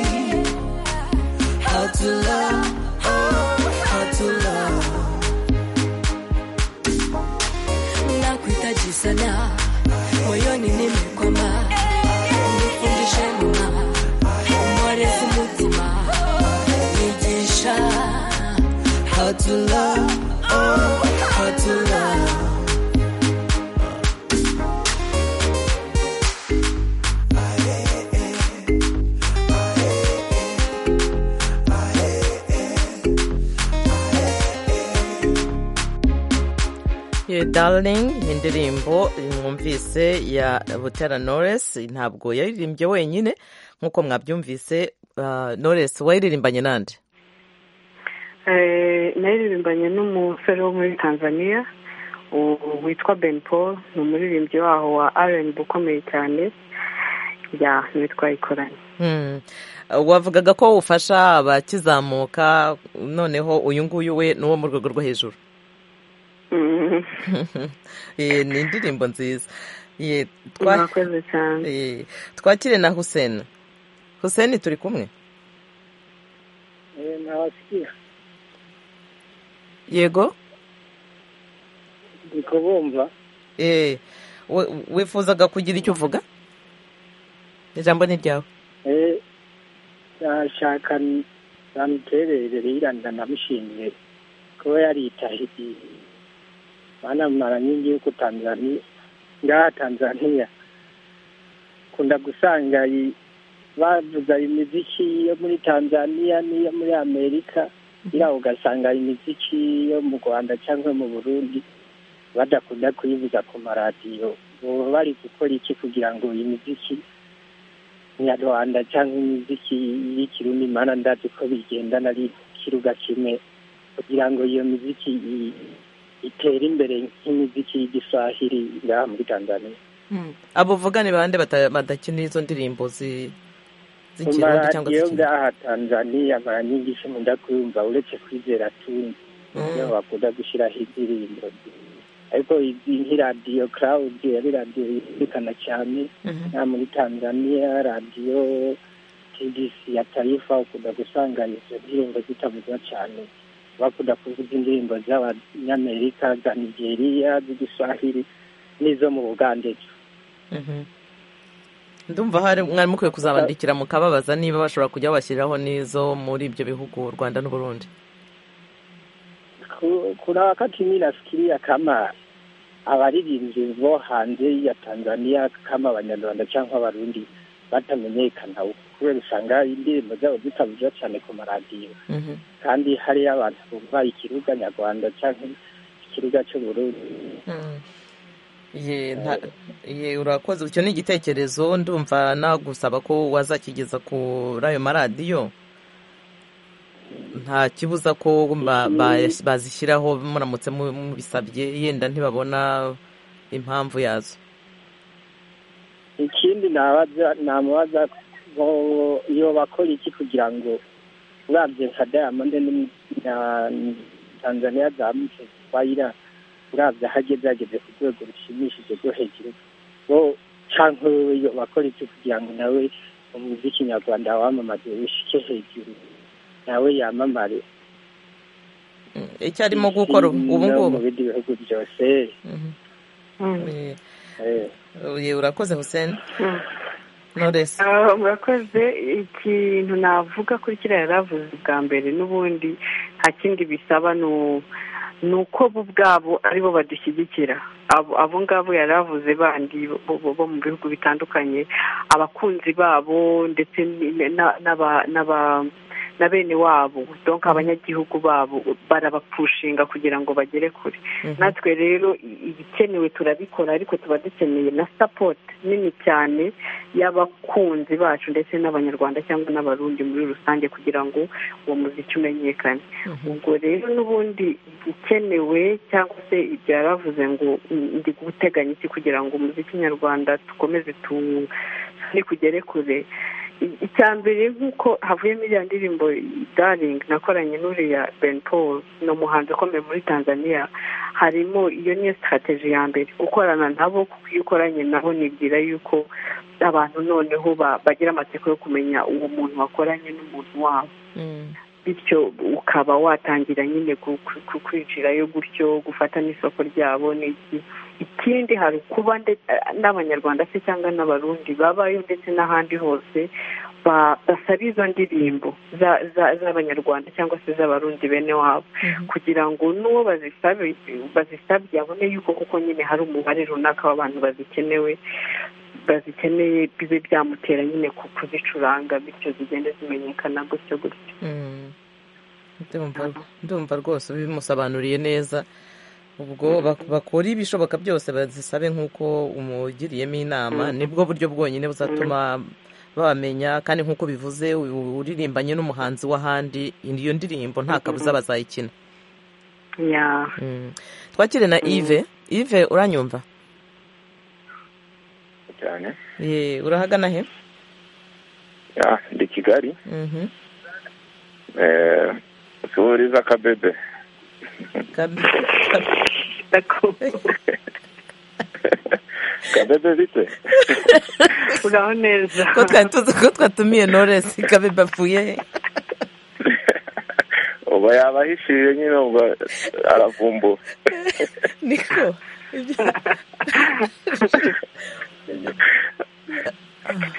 how to love, oh, how to love. nakuhitaji sana moyoni nimekwama how to love, oh, how to love. Ah, yeah, yeah. Ah, yeah, yeah. Ah, yeah, yeah. Ah, yeah, yeah. Your darling indirimbo mwumvise ya butera knowless ntabwo yaririmbye wenyine nk'uko mwabyumvise uh, knowless wayiririmbanye nande Eh, naririmbanye n'umusore wo muri tanzania u- witwa ben paul ni umuririmbyi waho wa rnb ukomeye cyane ya niwe twayikoranye Hmm. Uh, wavugaga ko ufasha abakizamuka noneho uyu nguyu we ni uwo mu rwego rwo hejuru Mhm. Eh, ni indirimbo nziza Eh, twa- mwakoze cyane eh, twakire na huseni huseni turi kumwe ntabasikiye yego ndi kubumva Eh, we- wifuzaga kugira icyo uvuga ijambo ni ryawe eh nashaka namutererere yiranda ndamushimiye kuba yaritahiye bana mara nyingi yuko tanzania ngaha tanzania kunda gusanga i- bavuza imiziki yo muri tanzania n'iyo muri amerika iriya ugasanga imiziki yo mu rwanda cyangwa mu burundi badakunda kuyivuza ku maradiyo baba bari gukora iki kugira ngo iyi miziki nyarwanda cyangwa imiziki y'ikirundi mana ndazi ko bigendana ari ikiruga kimwe kugira ngo iyo miziki i- itere imbere nk'imiziki y'igiswahili ngaha muri tanzania abo uvuga ni bande bata- badakina izo ndirimbo zi- mu z'ikirundi cyangwa maradiyo z'ikinyarwanda ngaha tanzania baranyigisha munda kuyumva uretse kwizera tundi niyo bakunda gushyiraho indirimbo ariko izi nk'iradiyo claude yari radiyo yumvikana cyane Mhm. na muri tanzania radiyo tdc ya taifa ukunda gusanga izo ndirimbo zitavugwa cyane bakunda kuvuga indirimbo z'abanyamerika za nigeria z'igiswahili n'izo mu bugandejo Mhm. ndumva hari mwari mukwiye kuzabandikira mukababaza niba bashobora kujya bashyiraho n'izo muri ibyo bihugu u rwanda n'uburundi Ku- kuna wakati mi nafikiria kama abaririmbyi bo hanze ya tanzania kama abanyarwanda cyangwa abarundi batamenyekana kubera usanga indirimbo zabo zitavuga cyane ku maradiyo Mhm. kandi hariyo abantu bumva ikiruga nyarwanda cyangwa ikiruga cy'uburundi Mm. Ye, nta- ye, urakoze icyo ni igitekerezo ndumva nagusaba ko wazakigeza kuri ayo maradiyo nta kibuza ko ba- ba- bazishyiraho muramutse mu- mubisabye yenda ntibabona impamvu yazo ikindi nabaza namubaza ngo yobakora iki kugira ngo urabye nka diamond ni- na tanzania zamutse twayira urabye aho ageze ageze ku rwego rushimishije rwo hejuru bo cyangwa wewe yobakora iki kugira ngo nawe umuziki nyarwanda wamamaze wishike hejuru nawe yamamare Mm, icyo arimo gukora ubu ubu no ngubu mu bindi bihugu byose Mhm. Mm. Eh, eh. eh, urakoze huseni Mm. noresi Ah, murakoze ikintu navuga kuri kiriya yari avuze bwa mbere n'ubundi nta kindi bisaba ni u- ni uko bo ubwabo aribo badushyigikira Abo- abo ngabo yari avuze bandi bo- bo- bo mu bihugu bitandukanye abakunzi babo ndetse ni- na- n'aba- n'aba- na bene wabo donc abanyagihugu babo barabapushinga kugira ngo bagere kure natwe rero i- ibikenewe turabikora ariko tuba dukeneye na sapoti nini cyane y'abakunzi bacu ndetse n'abanyarwanda cyangwa n'abarundi muri rusange kugira ngo uwo muziki umenyekane ubwo rero n'ubundi ikenewe cyangwa se ibyo yari avuze ngo "Mm, ndi guteganya iki kugira ngo umuziki nyarwanda dukomeze tu- ni kugere kure I- icya mbere nk'uko havuyemo iriya ndirimbo daring nakoranye n'uriya ben paul ni umuhanzi ukomeye muri tanzania harimo iyo niyo sitarateji ya mbere gukorana nabo kuko iyo ukoranye nabo nibwira yuko abantu noneho ba- bagira amatsiko yo kumenya uwo muntu wakoranye n'umuntu wabo bityo ukaba watangira nyine ku- ku- ku- kwinjirayo gutyo gufata n'isoko ryabo n'iki ikindi hari kuba nde- n'abanyarwanda se cyangwa n'abarundi babayo ndetse n'ahandi hose basaba izo ndirimbo za- za- z'abanyarwanda cyangwa se z'abarundi bene wabo kugira ngo n'uwo bazisabe bazisabye abone yuko kuko nyine hari umubare runaka w'abantu bazikenewe bazikeneye bibe byamutera nyine ku- kuzicuranga bityo zigende zimenyekana gutyo gutyo Mm. Ndumva- ndumva rwose bimusobanuriye neza ubwo bak- bakora ibishoboka byose bazisabe nk'uko umugiriyemo inama nibwo buryo bwonyine buzatuma bamenya kandi nk'uko bivuze u- uririmbanye n'umuhanzi w'ahandi iyo ndirimbo nta kabuza bazayikina ya Mm. twakire na Yves Yves uranyumva cyane Ye, urahagana he ya ndi kigali Mhm. eh suhuriza kabebe Kabi- kabebe bite uraho neza ko twari tuzi ko twatumiye Knowless kabebe apfuye he uba yabahishije nyine ubwo aravumbura niko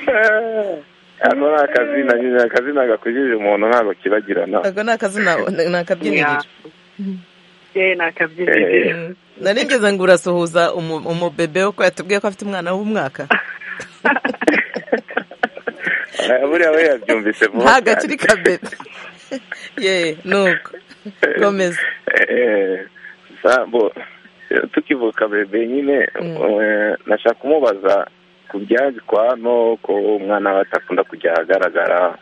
ako ni akazina nyine akazina gakujije umuntu ntabwo kibagirana ako ni akazina ni akabyiniriro ye ni akabyiniriro Mm. nari ngeze ngo urasuhuza umu- umubebe wo ko yatubwiye ko afite umwana w'umwaka Eh, buriya we yabyumvise vuba ntabwo akiri kabebe ye nuko komeza Eh, sambo tukivuka bebe nyine eh, nashaka kumubaza ku byaje kwa hano ko umwana we atakunda kujya ahagaragara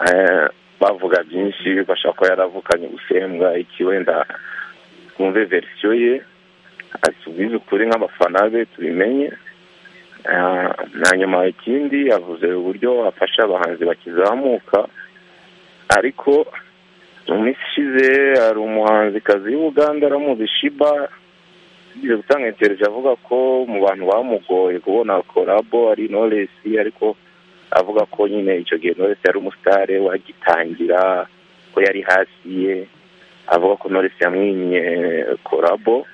Eh, bavuga byinshi bashaka ko yaravukanye gusembwa iki wenda twumve verisiyo ye atubwize ukuri nk'abafana be tubimenye Eh, na nyuma ikindi yavuze uburyo afasha abahanzi bakizamuka ariko mu minsi ishize hari umuhanzikazi w'Uganda aramuzi shiba yagiye gutanga intereje avuga ko mu bantu bamugoye kubona korabo ari noresi ariko avuga ko nyine icyo gihe noresi yari umusitare wagitangira ko yari hasi ye avuga ko noresi yamwinye korabo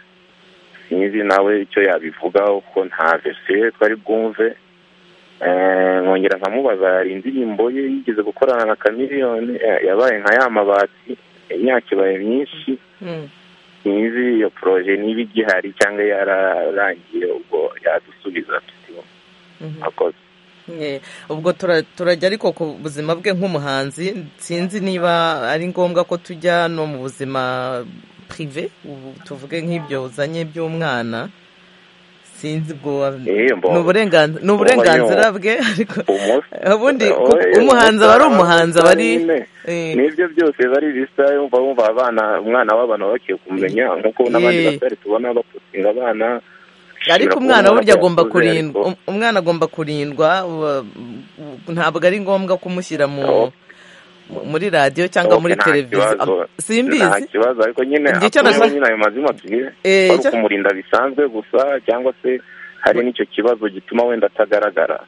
sinzi nawe icyo yabivugaho ko nta verisiyo twari bwumve Eh, nkongera nkamubaza hari indirimbo ye yigeze gukorana na kamiliyoni yabaye nka ya mabati imyaka ibaye myinshi Mm. sinzi iyo poroje niba igihari cyangwa yararangiye ubwo yadusubiza Mhm. akoze Ye, ubwo tura- turajya ariko ku buzima bwe nk'umuhanzi sinzi niba ari ngombwa ko tujya no mu buzima prive ubu tuvuge nk'ibyo uzanye by'umwana sinzi ubwo Eh, mbo- ni uburenganz- ni uburenganzira bwe ariko umunsi ubundi Eh, ku- oya, umuhanzi aba ari umusitari, umuhanzi aba ari nyine. Eh, nibyo byose bari bisita yumva wumva abana umwana w'abantu baba bakwiye kumenya nk'uko n'abandi Eh. basore tubona bapusinga abana ariko Ushobora umwana kubona burya ko agomba yakuze, ariko- kurindwa um- umwana agomba kurindwa wa- u- ntabwo ari ngombwa kumushyira mu Oh. mu- muri radiyo cyangwa muri Nta televiziyo kibazo. Ab- simbizi nta kibazo ariko nyine Njye icyo akuyeho nashaka- nyine ayo mazima tugiye Eh, ari icyo- ukumurinda bisanzwe gusa cyangwa se hari n'icyo kibazo gituma wenda atagaragara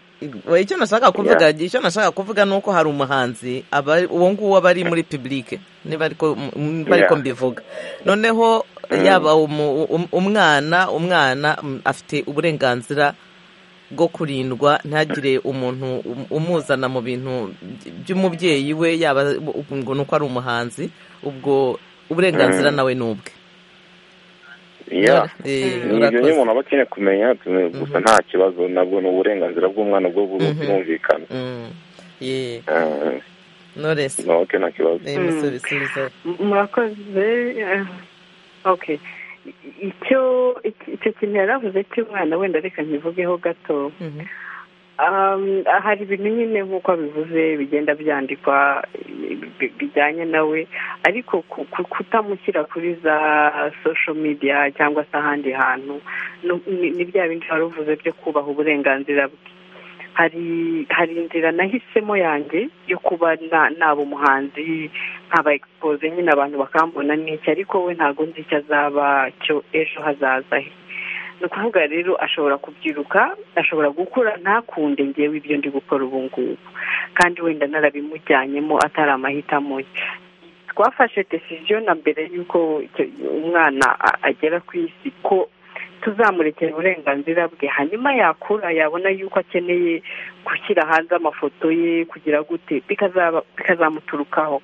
Oya, icyo nashaka kuvuga icyo nashaka kuvuga ni uko hari umuhanzi aba uwo nguwo aba ari muri publike niba ariko niba ariko Yeah. mbivuga noneho yaba umu- um- umwana umwana mm, afite uburenganzira bwo kurindwa ntagire umuntu um- umuzana mu bintu by- by'umubyeyi we yaba u- ngo ni uko ari umuhanzi ubwo uburenganzira nawe ni ubwe Yeah. Eh, Ni ibyo urakoze. nyine umuntu aba akeneye kumenya tume- gusa nta kibazo nabwo ni uburenganzira bw'umwana bwo Mhm. bwumvikana Mm. Yeah. Eh, Knowless. no, okay, nta kibazo Eh, musubisubizo. murakoze eh, ok icyo iki- icyo kintu yaravuze cy'umwana wenda reka nkivugeho gato Mhm. Um, hari ibintu nyine nk'uko abivuze bigenda byandikwa eh, bi- bijyanye nawe ariko ku- ku- kutamushyira kuri za social media cyangwa se ahandi hantu no- ni ni bya bindi wari uvuze byo kubaha uburenganzira bwe hari hari inzira nahisemo yanjye yo kuba na- naba umuhanzi nkaba expose nyine abantu bakambona n'iki ariko we ntabwo nzi icyo azaba cyo ejo hazaza he ni ukuvuga rero ashobora kubyiruka ashobora gukura ntakunde ngewe ibyo ndi gukora ubu ngubu kandi wenda narabimujyanyemo atari amahitamo ye twafashe decision na mbere y'uko icyo- umwana a- agera ku isi ko tuzamurekera uburenganzira bwe hanyuma yakura yabona yuko akeneye gushyira hanze amafoto ye kugira gute bikazaba- bikazamuturukaho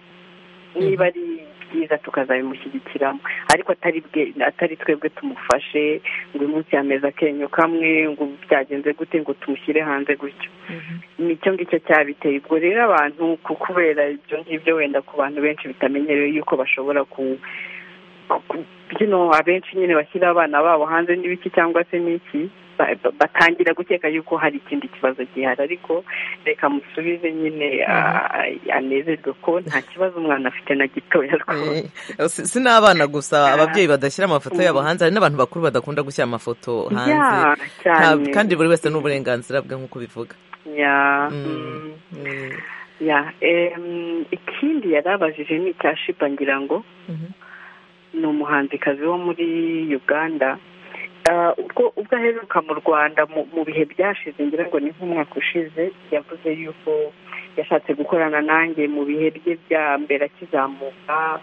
niba ari byiza tukazabimushyigikiramo ariko atari bwe atari twebwe tumufashe ngo uyu munsi yameze akenyo kamwe ngo byagenze gute ngo tumushyire hanze gutyo ni icyo ngicyo cyabiteye ubwo rero abantu ku kubera ibyo ngibyo wenda ku bantu benshi bitamenyerewe yuko bashobora ku ku- byino abenshi nyine bashyira abana babo hanze n'ibiki cyangwa se n'iki ba- ba- batangira gukeka yuko hari ikindi kibazo gihari ariko reka musubize nyine ah, anezerwe ko nta kibazo umwana afite na gitoya rwose Eh, si si n'abana gusa ababyeyi badashyira amafoto yabo hanze hari n'abantu bakuru badakunda gushyira amafoto Ya, hanze cyane. Nta- kandi buri wese ni uburenganzira bwe nk'uko bivuga Ya, mm. Mm, mm, ya em, ikindi yari abajije ni icya shipa ngira ngo mhm. ni umuhanzikazi wo muri uganda Ah, ubwo ubwo aheruka mu rwanda mu mu bihe byashize ngira ngo ni nk'umwaka ushize yavuze yuko yashatse gukorana nanjye mu bihe bye bya mbere akizamuka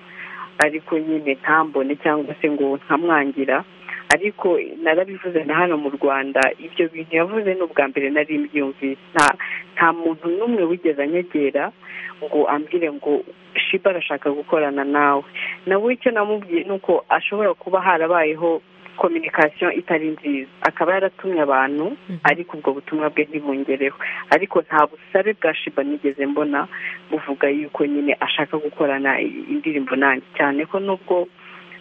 ariko nyine ntambone cyangwa se ngo ntamwangira ariko narabivuze na hano mu rwanda ibyo bintu yavuze ni ubwa mbere nari mbyumvise nta nta muntu n'umwe wigeze anyegera ngo ambwire ngo shiba arashaka gukorana nawe nawe icyo namubwiye ni uko ashobora kuba harabayeho kominikasiyo itari nziza akaba yaratumye abantu ariko ubwo butumwa bwe ntibungereho ariko nta busabe bwa shiba nigeze mbona buvuga yuko nyine ashaka gukorana indirimbo nanjye cyane ko nubwo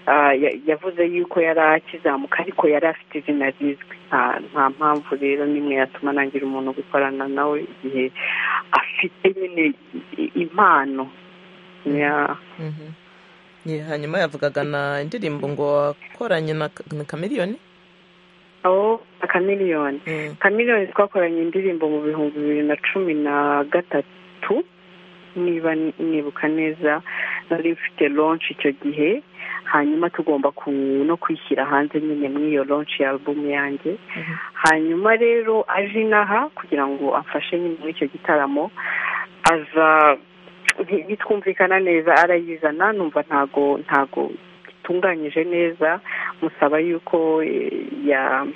ah, ya- yavuze yuko yari akizamuka ariko yari afite izina rizwi nta- nta mpamvu rero n'imwe yatuma nangira umuntu gukorana nawe igihe afite nyine i- impano Ya. Mhm. Ye, hanyuma yavugaga na indirimbo ngo wakoranye na Ka- na kamiriyoni aho akamiliyoni Mm. kamiliyoni twakoranye indirimbo mu bihumbi bibiri na cumi na gatatu niba nibuka neza nari mfite lonshi icyo gihe hanyuma tugomba ku- no kwishyira hanze nyine muri iyo lonshi ya alubumu yanjye hanyuma rero aje inaha kugira ngo amfashe nyine muri icyo gitaramo aza nti- bitwumvikana neza arayizana numva ntago ntago itunganyije neza musaba yuko eh, ya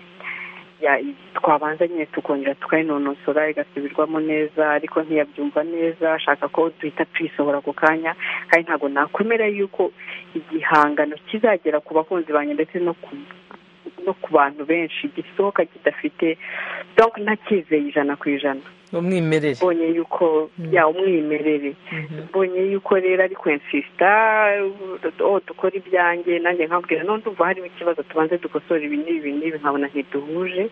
ya- twabanza nyine tukongera tukayinonosora igasubirwamo neza ariko ntiyabyumva neza ashaka ko duhita tuyisohora ako kanya kandi ntabwo nakwemera yuko igihangano kizagera ku bakunzi banjye ndetse no ku no ku bantu benshi gisohoka kidafite donc ntakizeye ijana ku ijana umwimerere mbonye yuko ya umwimerere mbonye yuko rero ari kwensisita oh dukora ibyanjye nanjye nkabwira none ndumva harimo ikibazo tubanze dukosora ibi n'ibi n'ibi nkabona ntiduhuje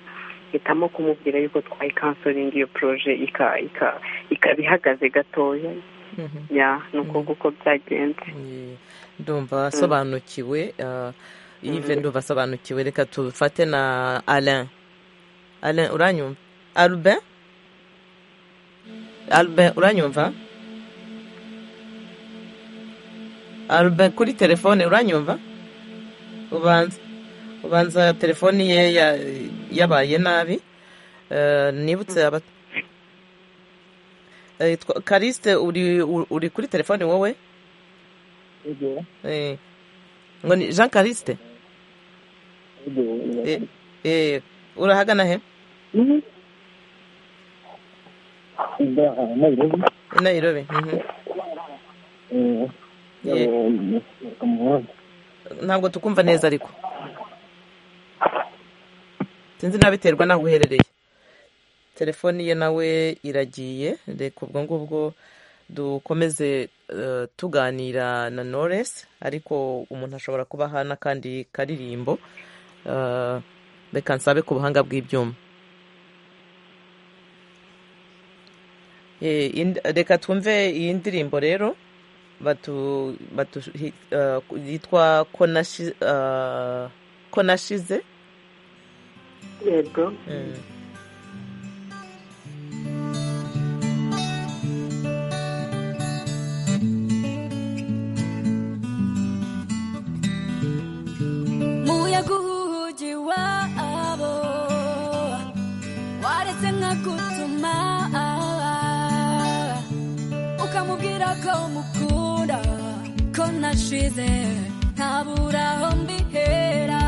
hitamo kumubwira yuko twayikansoringa iyo poroje ika- ika- ikaba ihagaze gatoya Mhm. ya ni uko nguko byagenze Ye, ndumva asobanukiwe ah, Yves ndumva asobanukiwe reka tufate na alain alain uranyumva albin albin uranyumva albin kuri telefone uranyumva ubanza ubanza telefoni ye ya- yabaye nabi Eh, nibutse aba Eh, twa- karisite uri uri kuri telefone wowe Eh, ngo ni jean karisite Eh, eh, urahagana he i nairobi mhm. Eh, ntabwo tukumva neza ariko sinzi nabiterwa n'aho uherereye telefoni ye nawe iragiye reka ubwo ngubwo dukomeze eh, tuganira na noresi ariko umuntu ashobora kuba aha n'akandi karirimbo eh, reka nsabe ku buhanga bw'ibyuma Eh, ind- reka twumve iyi ndirimbo rero batu batu hi- eh, yitwa konashi eh, konashize yego Mm. muyaga uhugi wabo waretse nkagutuma ukamubwira ko mukunda ko nashize ntabura aho mbihera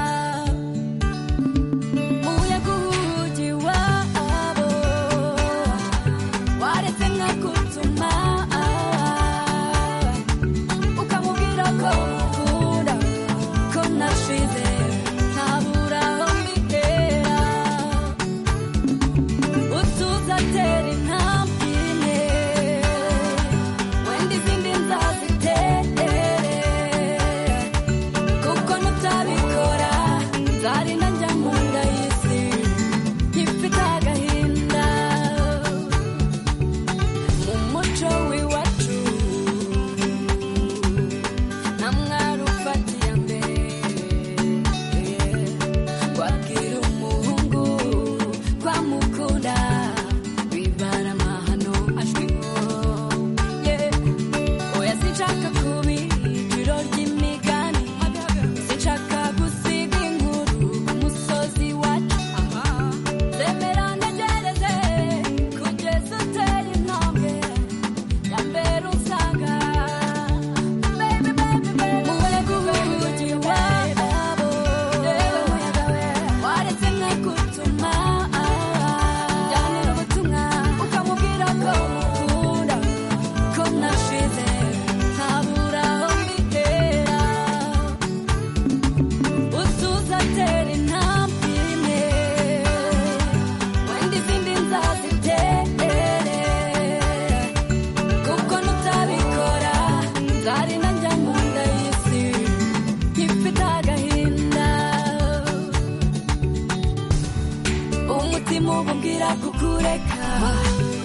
kukureka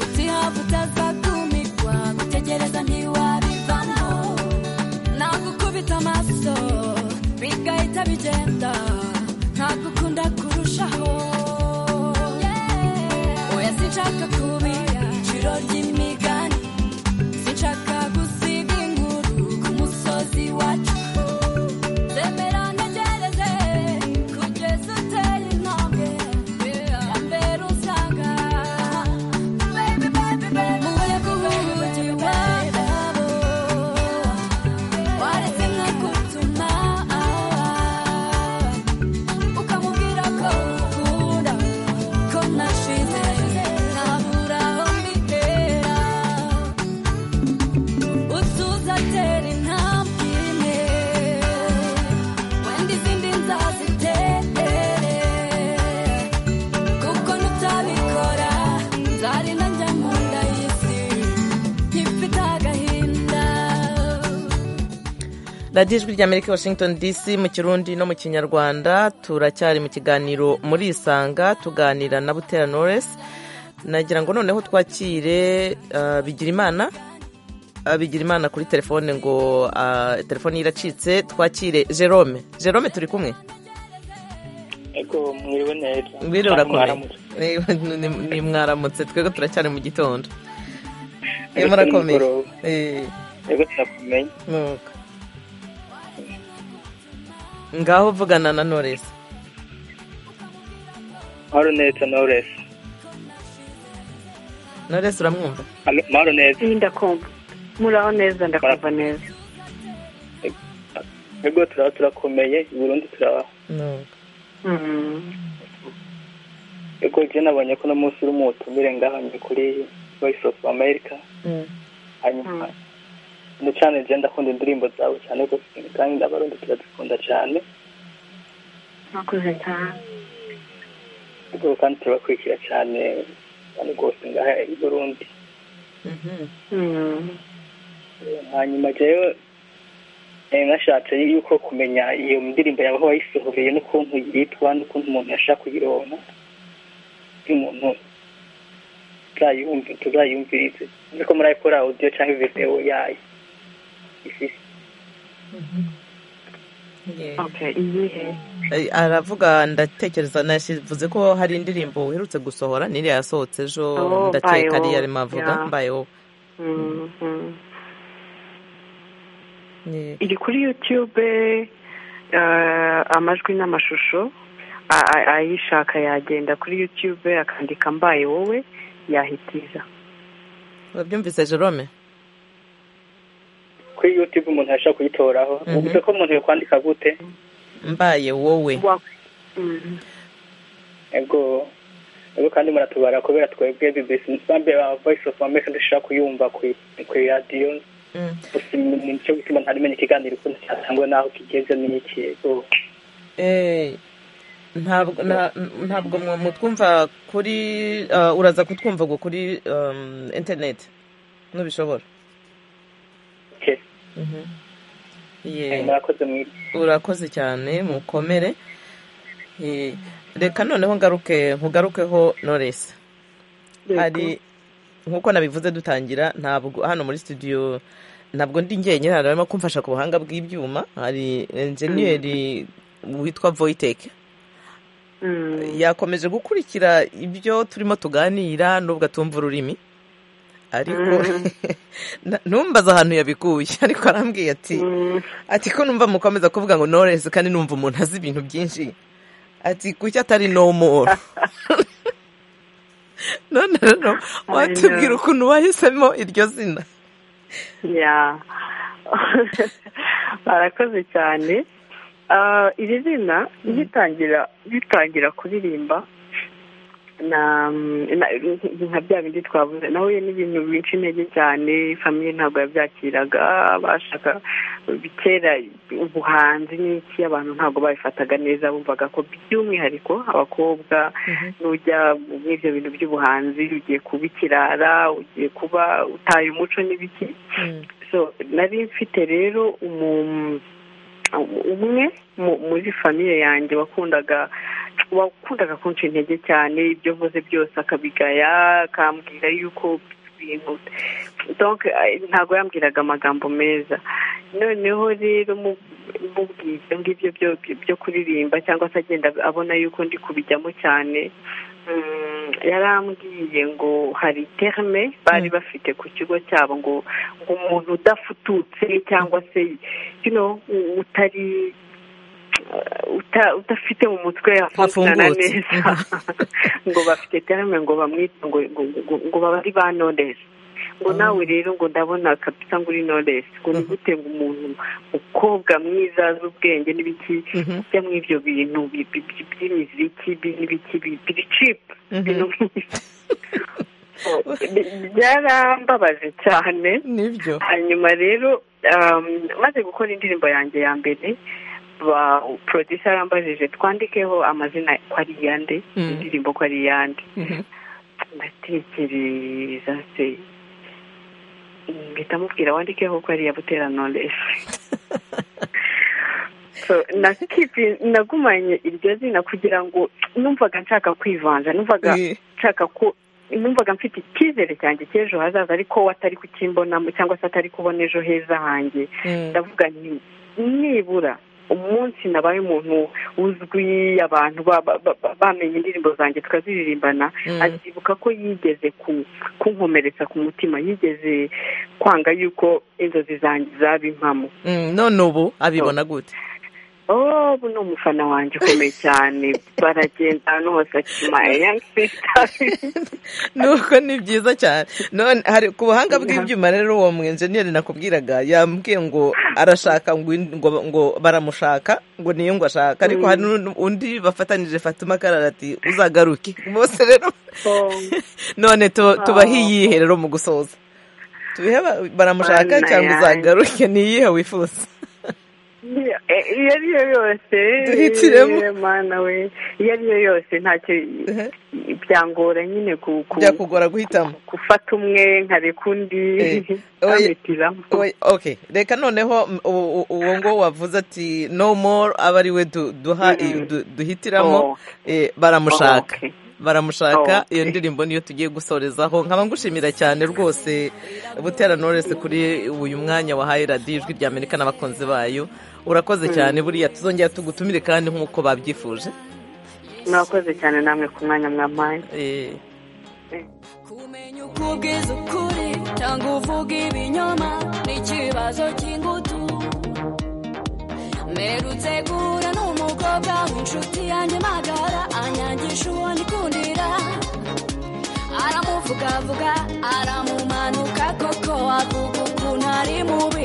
utihava utazakumirwa gutegereza ntiwabivamo nagukubita amaso bigahita bigenda ntagukunda kurushaho oya sinshaka kubira ijoro ry'imigani sinshaka gusiga inkuru ku musozi wacu zemera ntegereze kugeza uteye intambwe ya mbere usanga baby baby baby webwe uhugiye ubwabo waretse nka kutuma ukamubwira ko umukunda ko nashize ntabura aho mbitera utuza atera intambwe imwe wenda izindi nzazitere kuko nutabikora nzarinda njya mu nda y'isi nkifite agahinda radiyo ijwi ry'amerika washington dc mu kirundi no mu kinyarwanda turacyari mu kiganiro muri isanga tuganira na butera knowless nagira ngo noneho twakire ah, bigirimana Ah, bigirimana kuri telefone ngo ah, telefone ye iracitse twakire jerome jerome turi kumwe ego mwiriwe neza mbwira urakomeye Mwaramutse. Ni- ni- ni mwaramutse twebwe turacyari mu gitondo Eh, Ego, murakomeye nimugoroba. Eh. ego tunakumenye Mwuga. ngaho vugana na knowless mahoro neza knowless knowless uramwumva Alo, mahoro neza iyi ndakumva muraho neza ndakumva neza ego turaba turakomeye i burundi turaba Mwuga. Mm. ego ibyo nabonye ko uno munsi uri mu butumire ngahanye kuri voice of america Mm. hanyuma na cyane njye ndakunda indirimbo zawe cyane rwose kandi n'abarundi turazikunda cyane mwakoze cyane ego kandi turabakurikira cyane cyane rwose ngaha i burundi Mhm. Mm. hanyuma rero eh, nashatse yuko kumenya iyo ndirimbo yawe aho wayisohoreye n'ukuntu yitwa n'ukuntu umuntu yashaka kuyironka y'umuntu tuzayumvi- tuzayumvirize nzi ko murayikora audio cyangwa video yayo ifise Yeah. okay iyihe Eh, aravuga ndatekereza nashyivuze ko hari indirimbo uherutse gusohora n'iriya yasohotse ejo Oh, mbaye ndakeka ariyo wowe. arimo avuga Yeah. mbaye wowe Mm, mm. Yeah. iri kuri youtube eh, amajwi n'amashusho a- a- ayishaka yagenda kuri youtube akandika mbaye wowe yahitiza wabyumvise jerome kuri youtube umuntu yashaka kuyitoraho Mhm. uvuze ko umuntu yokwandika gute mbaye wowe Wa- Mm. ego ego kandi muratubara kubera twebwe bbc nsambi ya voice of america dushaka kuyumva kwi- kuri radiyo Mm. gusa ni nicyo gituma ntarimenya ikiganiro ukuntu cyatangwa n'aho kigeze n'iki ego Eh, ntabwo nta- ntabwo mwe mutwumva kuri ah, uraza kutwumva ngo kuri um, internet nubishobora Okay. Mhm. Yeah. murakoze mu urakoze cyane mukomere Eh, reka noneho ngaruke nkugarukeho noresi hari nk'uko nabivuze dutangira ntabwo hano muri studio ntabwo ndi njyenyine hari abarimo kumfasha ku buhanga bw'ibyuma hari enjeniyeri witwa voyiteke Mm. yakomeje gukurikira ibyo turimo tuganira nubwo atumva ururimi ariko na- numbaza ahantu yabikuye ariko arambwiye ati Mm. ati ko numva mukomeza kuvuga ngo noresi kandi numva umuntu azi ibintu byinshi ati kuki atari no more none rero watubwira ukuntu wahisemo iryo zina ya barakoze cyane Ah, iri zina ritangira ritangira kuririmba na na- nka bya bindi twavuze nawe ni ibintu binca intege cyane famiye ntabwo yabyakiraga bashaka kera ubuhanzi n'iki abantu ntabwo babifataga neza bumvaga ko by'umwihariko abakobwa n'ujya muri ibyo bintu by'ubuhanzi ugiye kuba ikirara ugiye kuba utaye umuco n'ibiki so nari mfite rero umu- umwe mu- muri famiye yanjye wakundaga wakundaga kunca intege cyane ibyo mvuze byose akabigaya akambwira yuko ibintu ntabwo yambwiraga amagambo meza noneho rero mubwiye ibyo ngibyo byo kuririmba cyangwa se agenda abona yuko ndi kubijyamo cyane yarambwiye ngo hari terme bari bafite ku kigo cyabo ngo ngo umuntu udafututse cyangwa se utari udafite mu mutwe hafungana neza ngo bafite terme ngo bamwite ngo baba ari ba noresi ngo nawe rero ngo ndabona kapita ngo uri noresi ngo ni gute ngo umuntu mukobwa mwiza azi ubwenge n'ibiki bijya muri ibyo bintu by'imiziki n'ibiki biri cipu byarambabaje cyane hanyuma rero maze gukora indirimbo yanjye ya mbere ba porodisa yambajije twandikeho amazina ko ari iyande indirimbo ko ari iyande ndatekereza se mpita mubwira wandikeho ko ari iya butera noresi nagumanye iryo zina kugira ngo numvaga nshaka kwivanja numvaga nshaka ko numvaga mfite icyizere cyanjye cy'ejo hazaza ariko we atari kukimbonamo cyangwa se atari kubona ejo heza hanjye ndavuga nibura umunsi nabaye umuntu uzwi abantu bamenye indirimbo zanjye tukaziririmbana azibuka ko yigeze kunkomeretsa ku mutima yigeze kwanga yuko inzozi zanjye zaba impamo none ubu abibona gute ubu ni umufana wanjye ukomeye cyane baragenda ahantu hose akima nuko ni byiza cyane hari ku buhanga bw'ibyuma rero uwo mu enjeniyeri nakubwiraga yambwiye ngo arashaka ngo baramushaka ngo niyo ngo ashaka ariko hari undi bafatanije fatima kararati uzagaruke bose rero none tubahe iyihe rero mu gusoza tubihe baramushaka cyangwa uzagaruke niyihe wifuza iyo ari yo yose iyo ari yo yose ntacyo byangora nyine byakugora guhitamo gufata umwe nkareka undi oke reka noneho uwo nguwo wavuze ati no more aba ari we duhitiramo baramushaka baramushaka iyo ndirimbo niyo tugiye gusorezaho nkaba ngushimira cyane rwose butera noresi kuri uyu mwanya wahaye radiyo ijwi rya amerika n'abakunzi bayo urakoze cyane buriya tuzongera tugutumire kandi nk'uko babyifuje mwakoze cyane namwe ku mwanya mwamaye kumenya uko ubwiza ukuri cyangwa uvuga ibinyoma ni ikibazo cy'ingutu mperutse guhura n'umukobwa w'inshuti yanjye magara anyangisha uwo nikundira aramuvugavuga aramumanuka koko avuga ukuntu ari mubi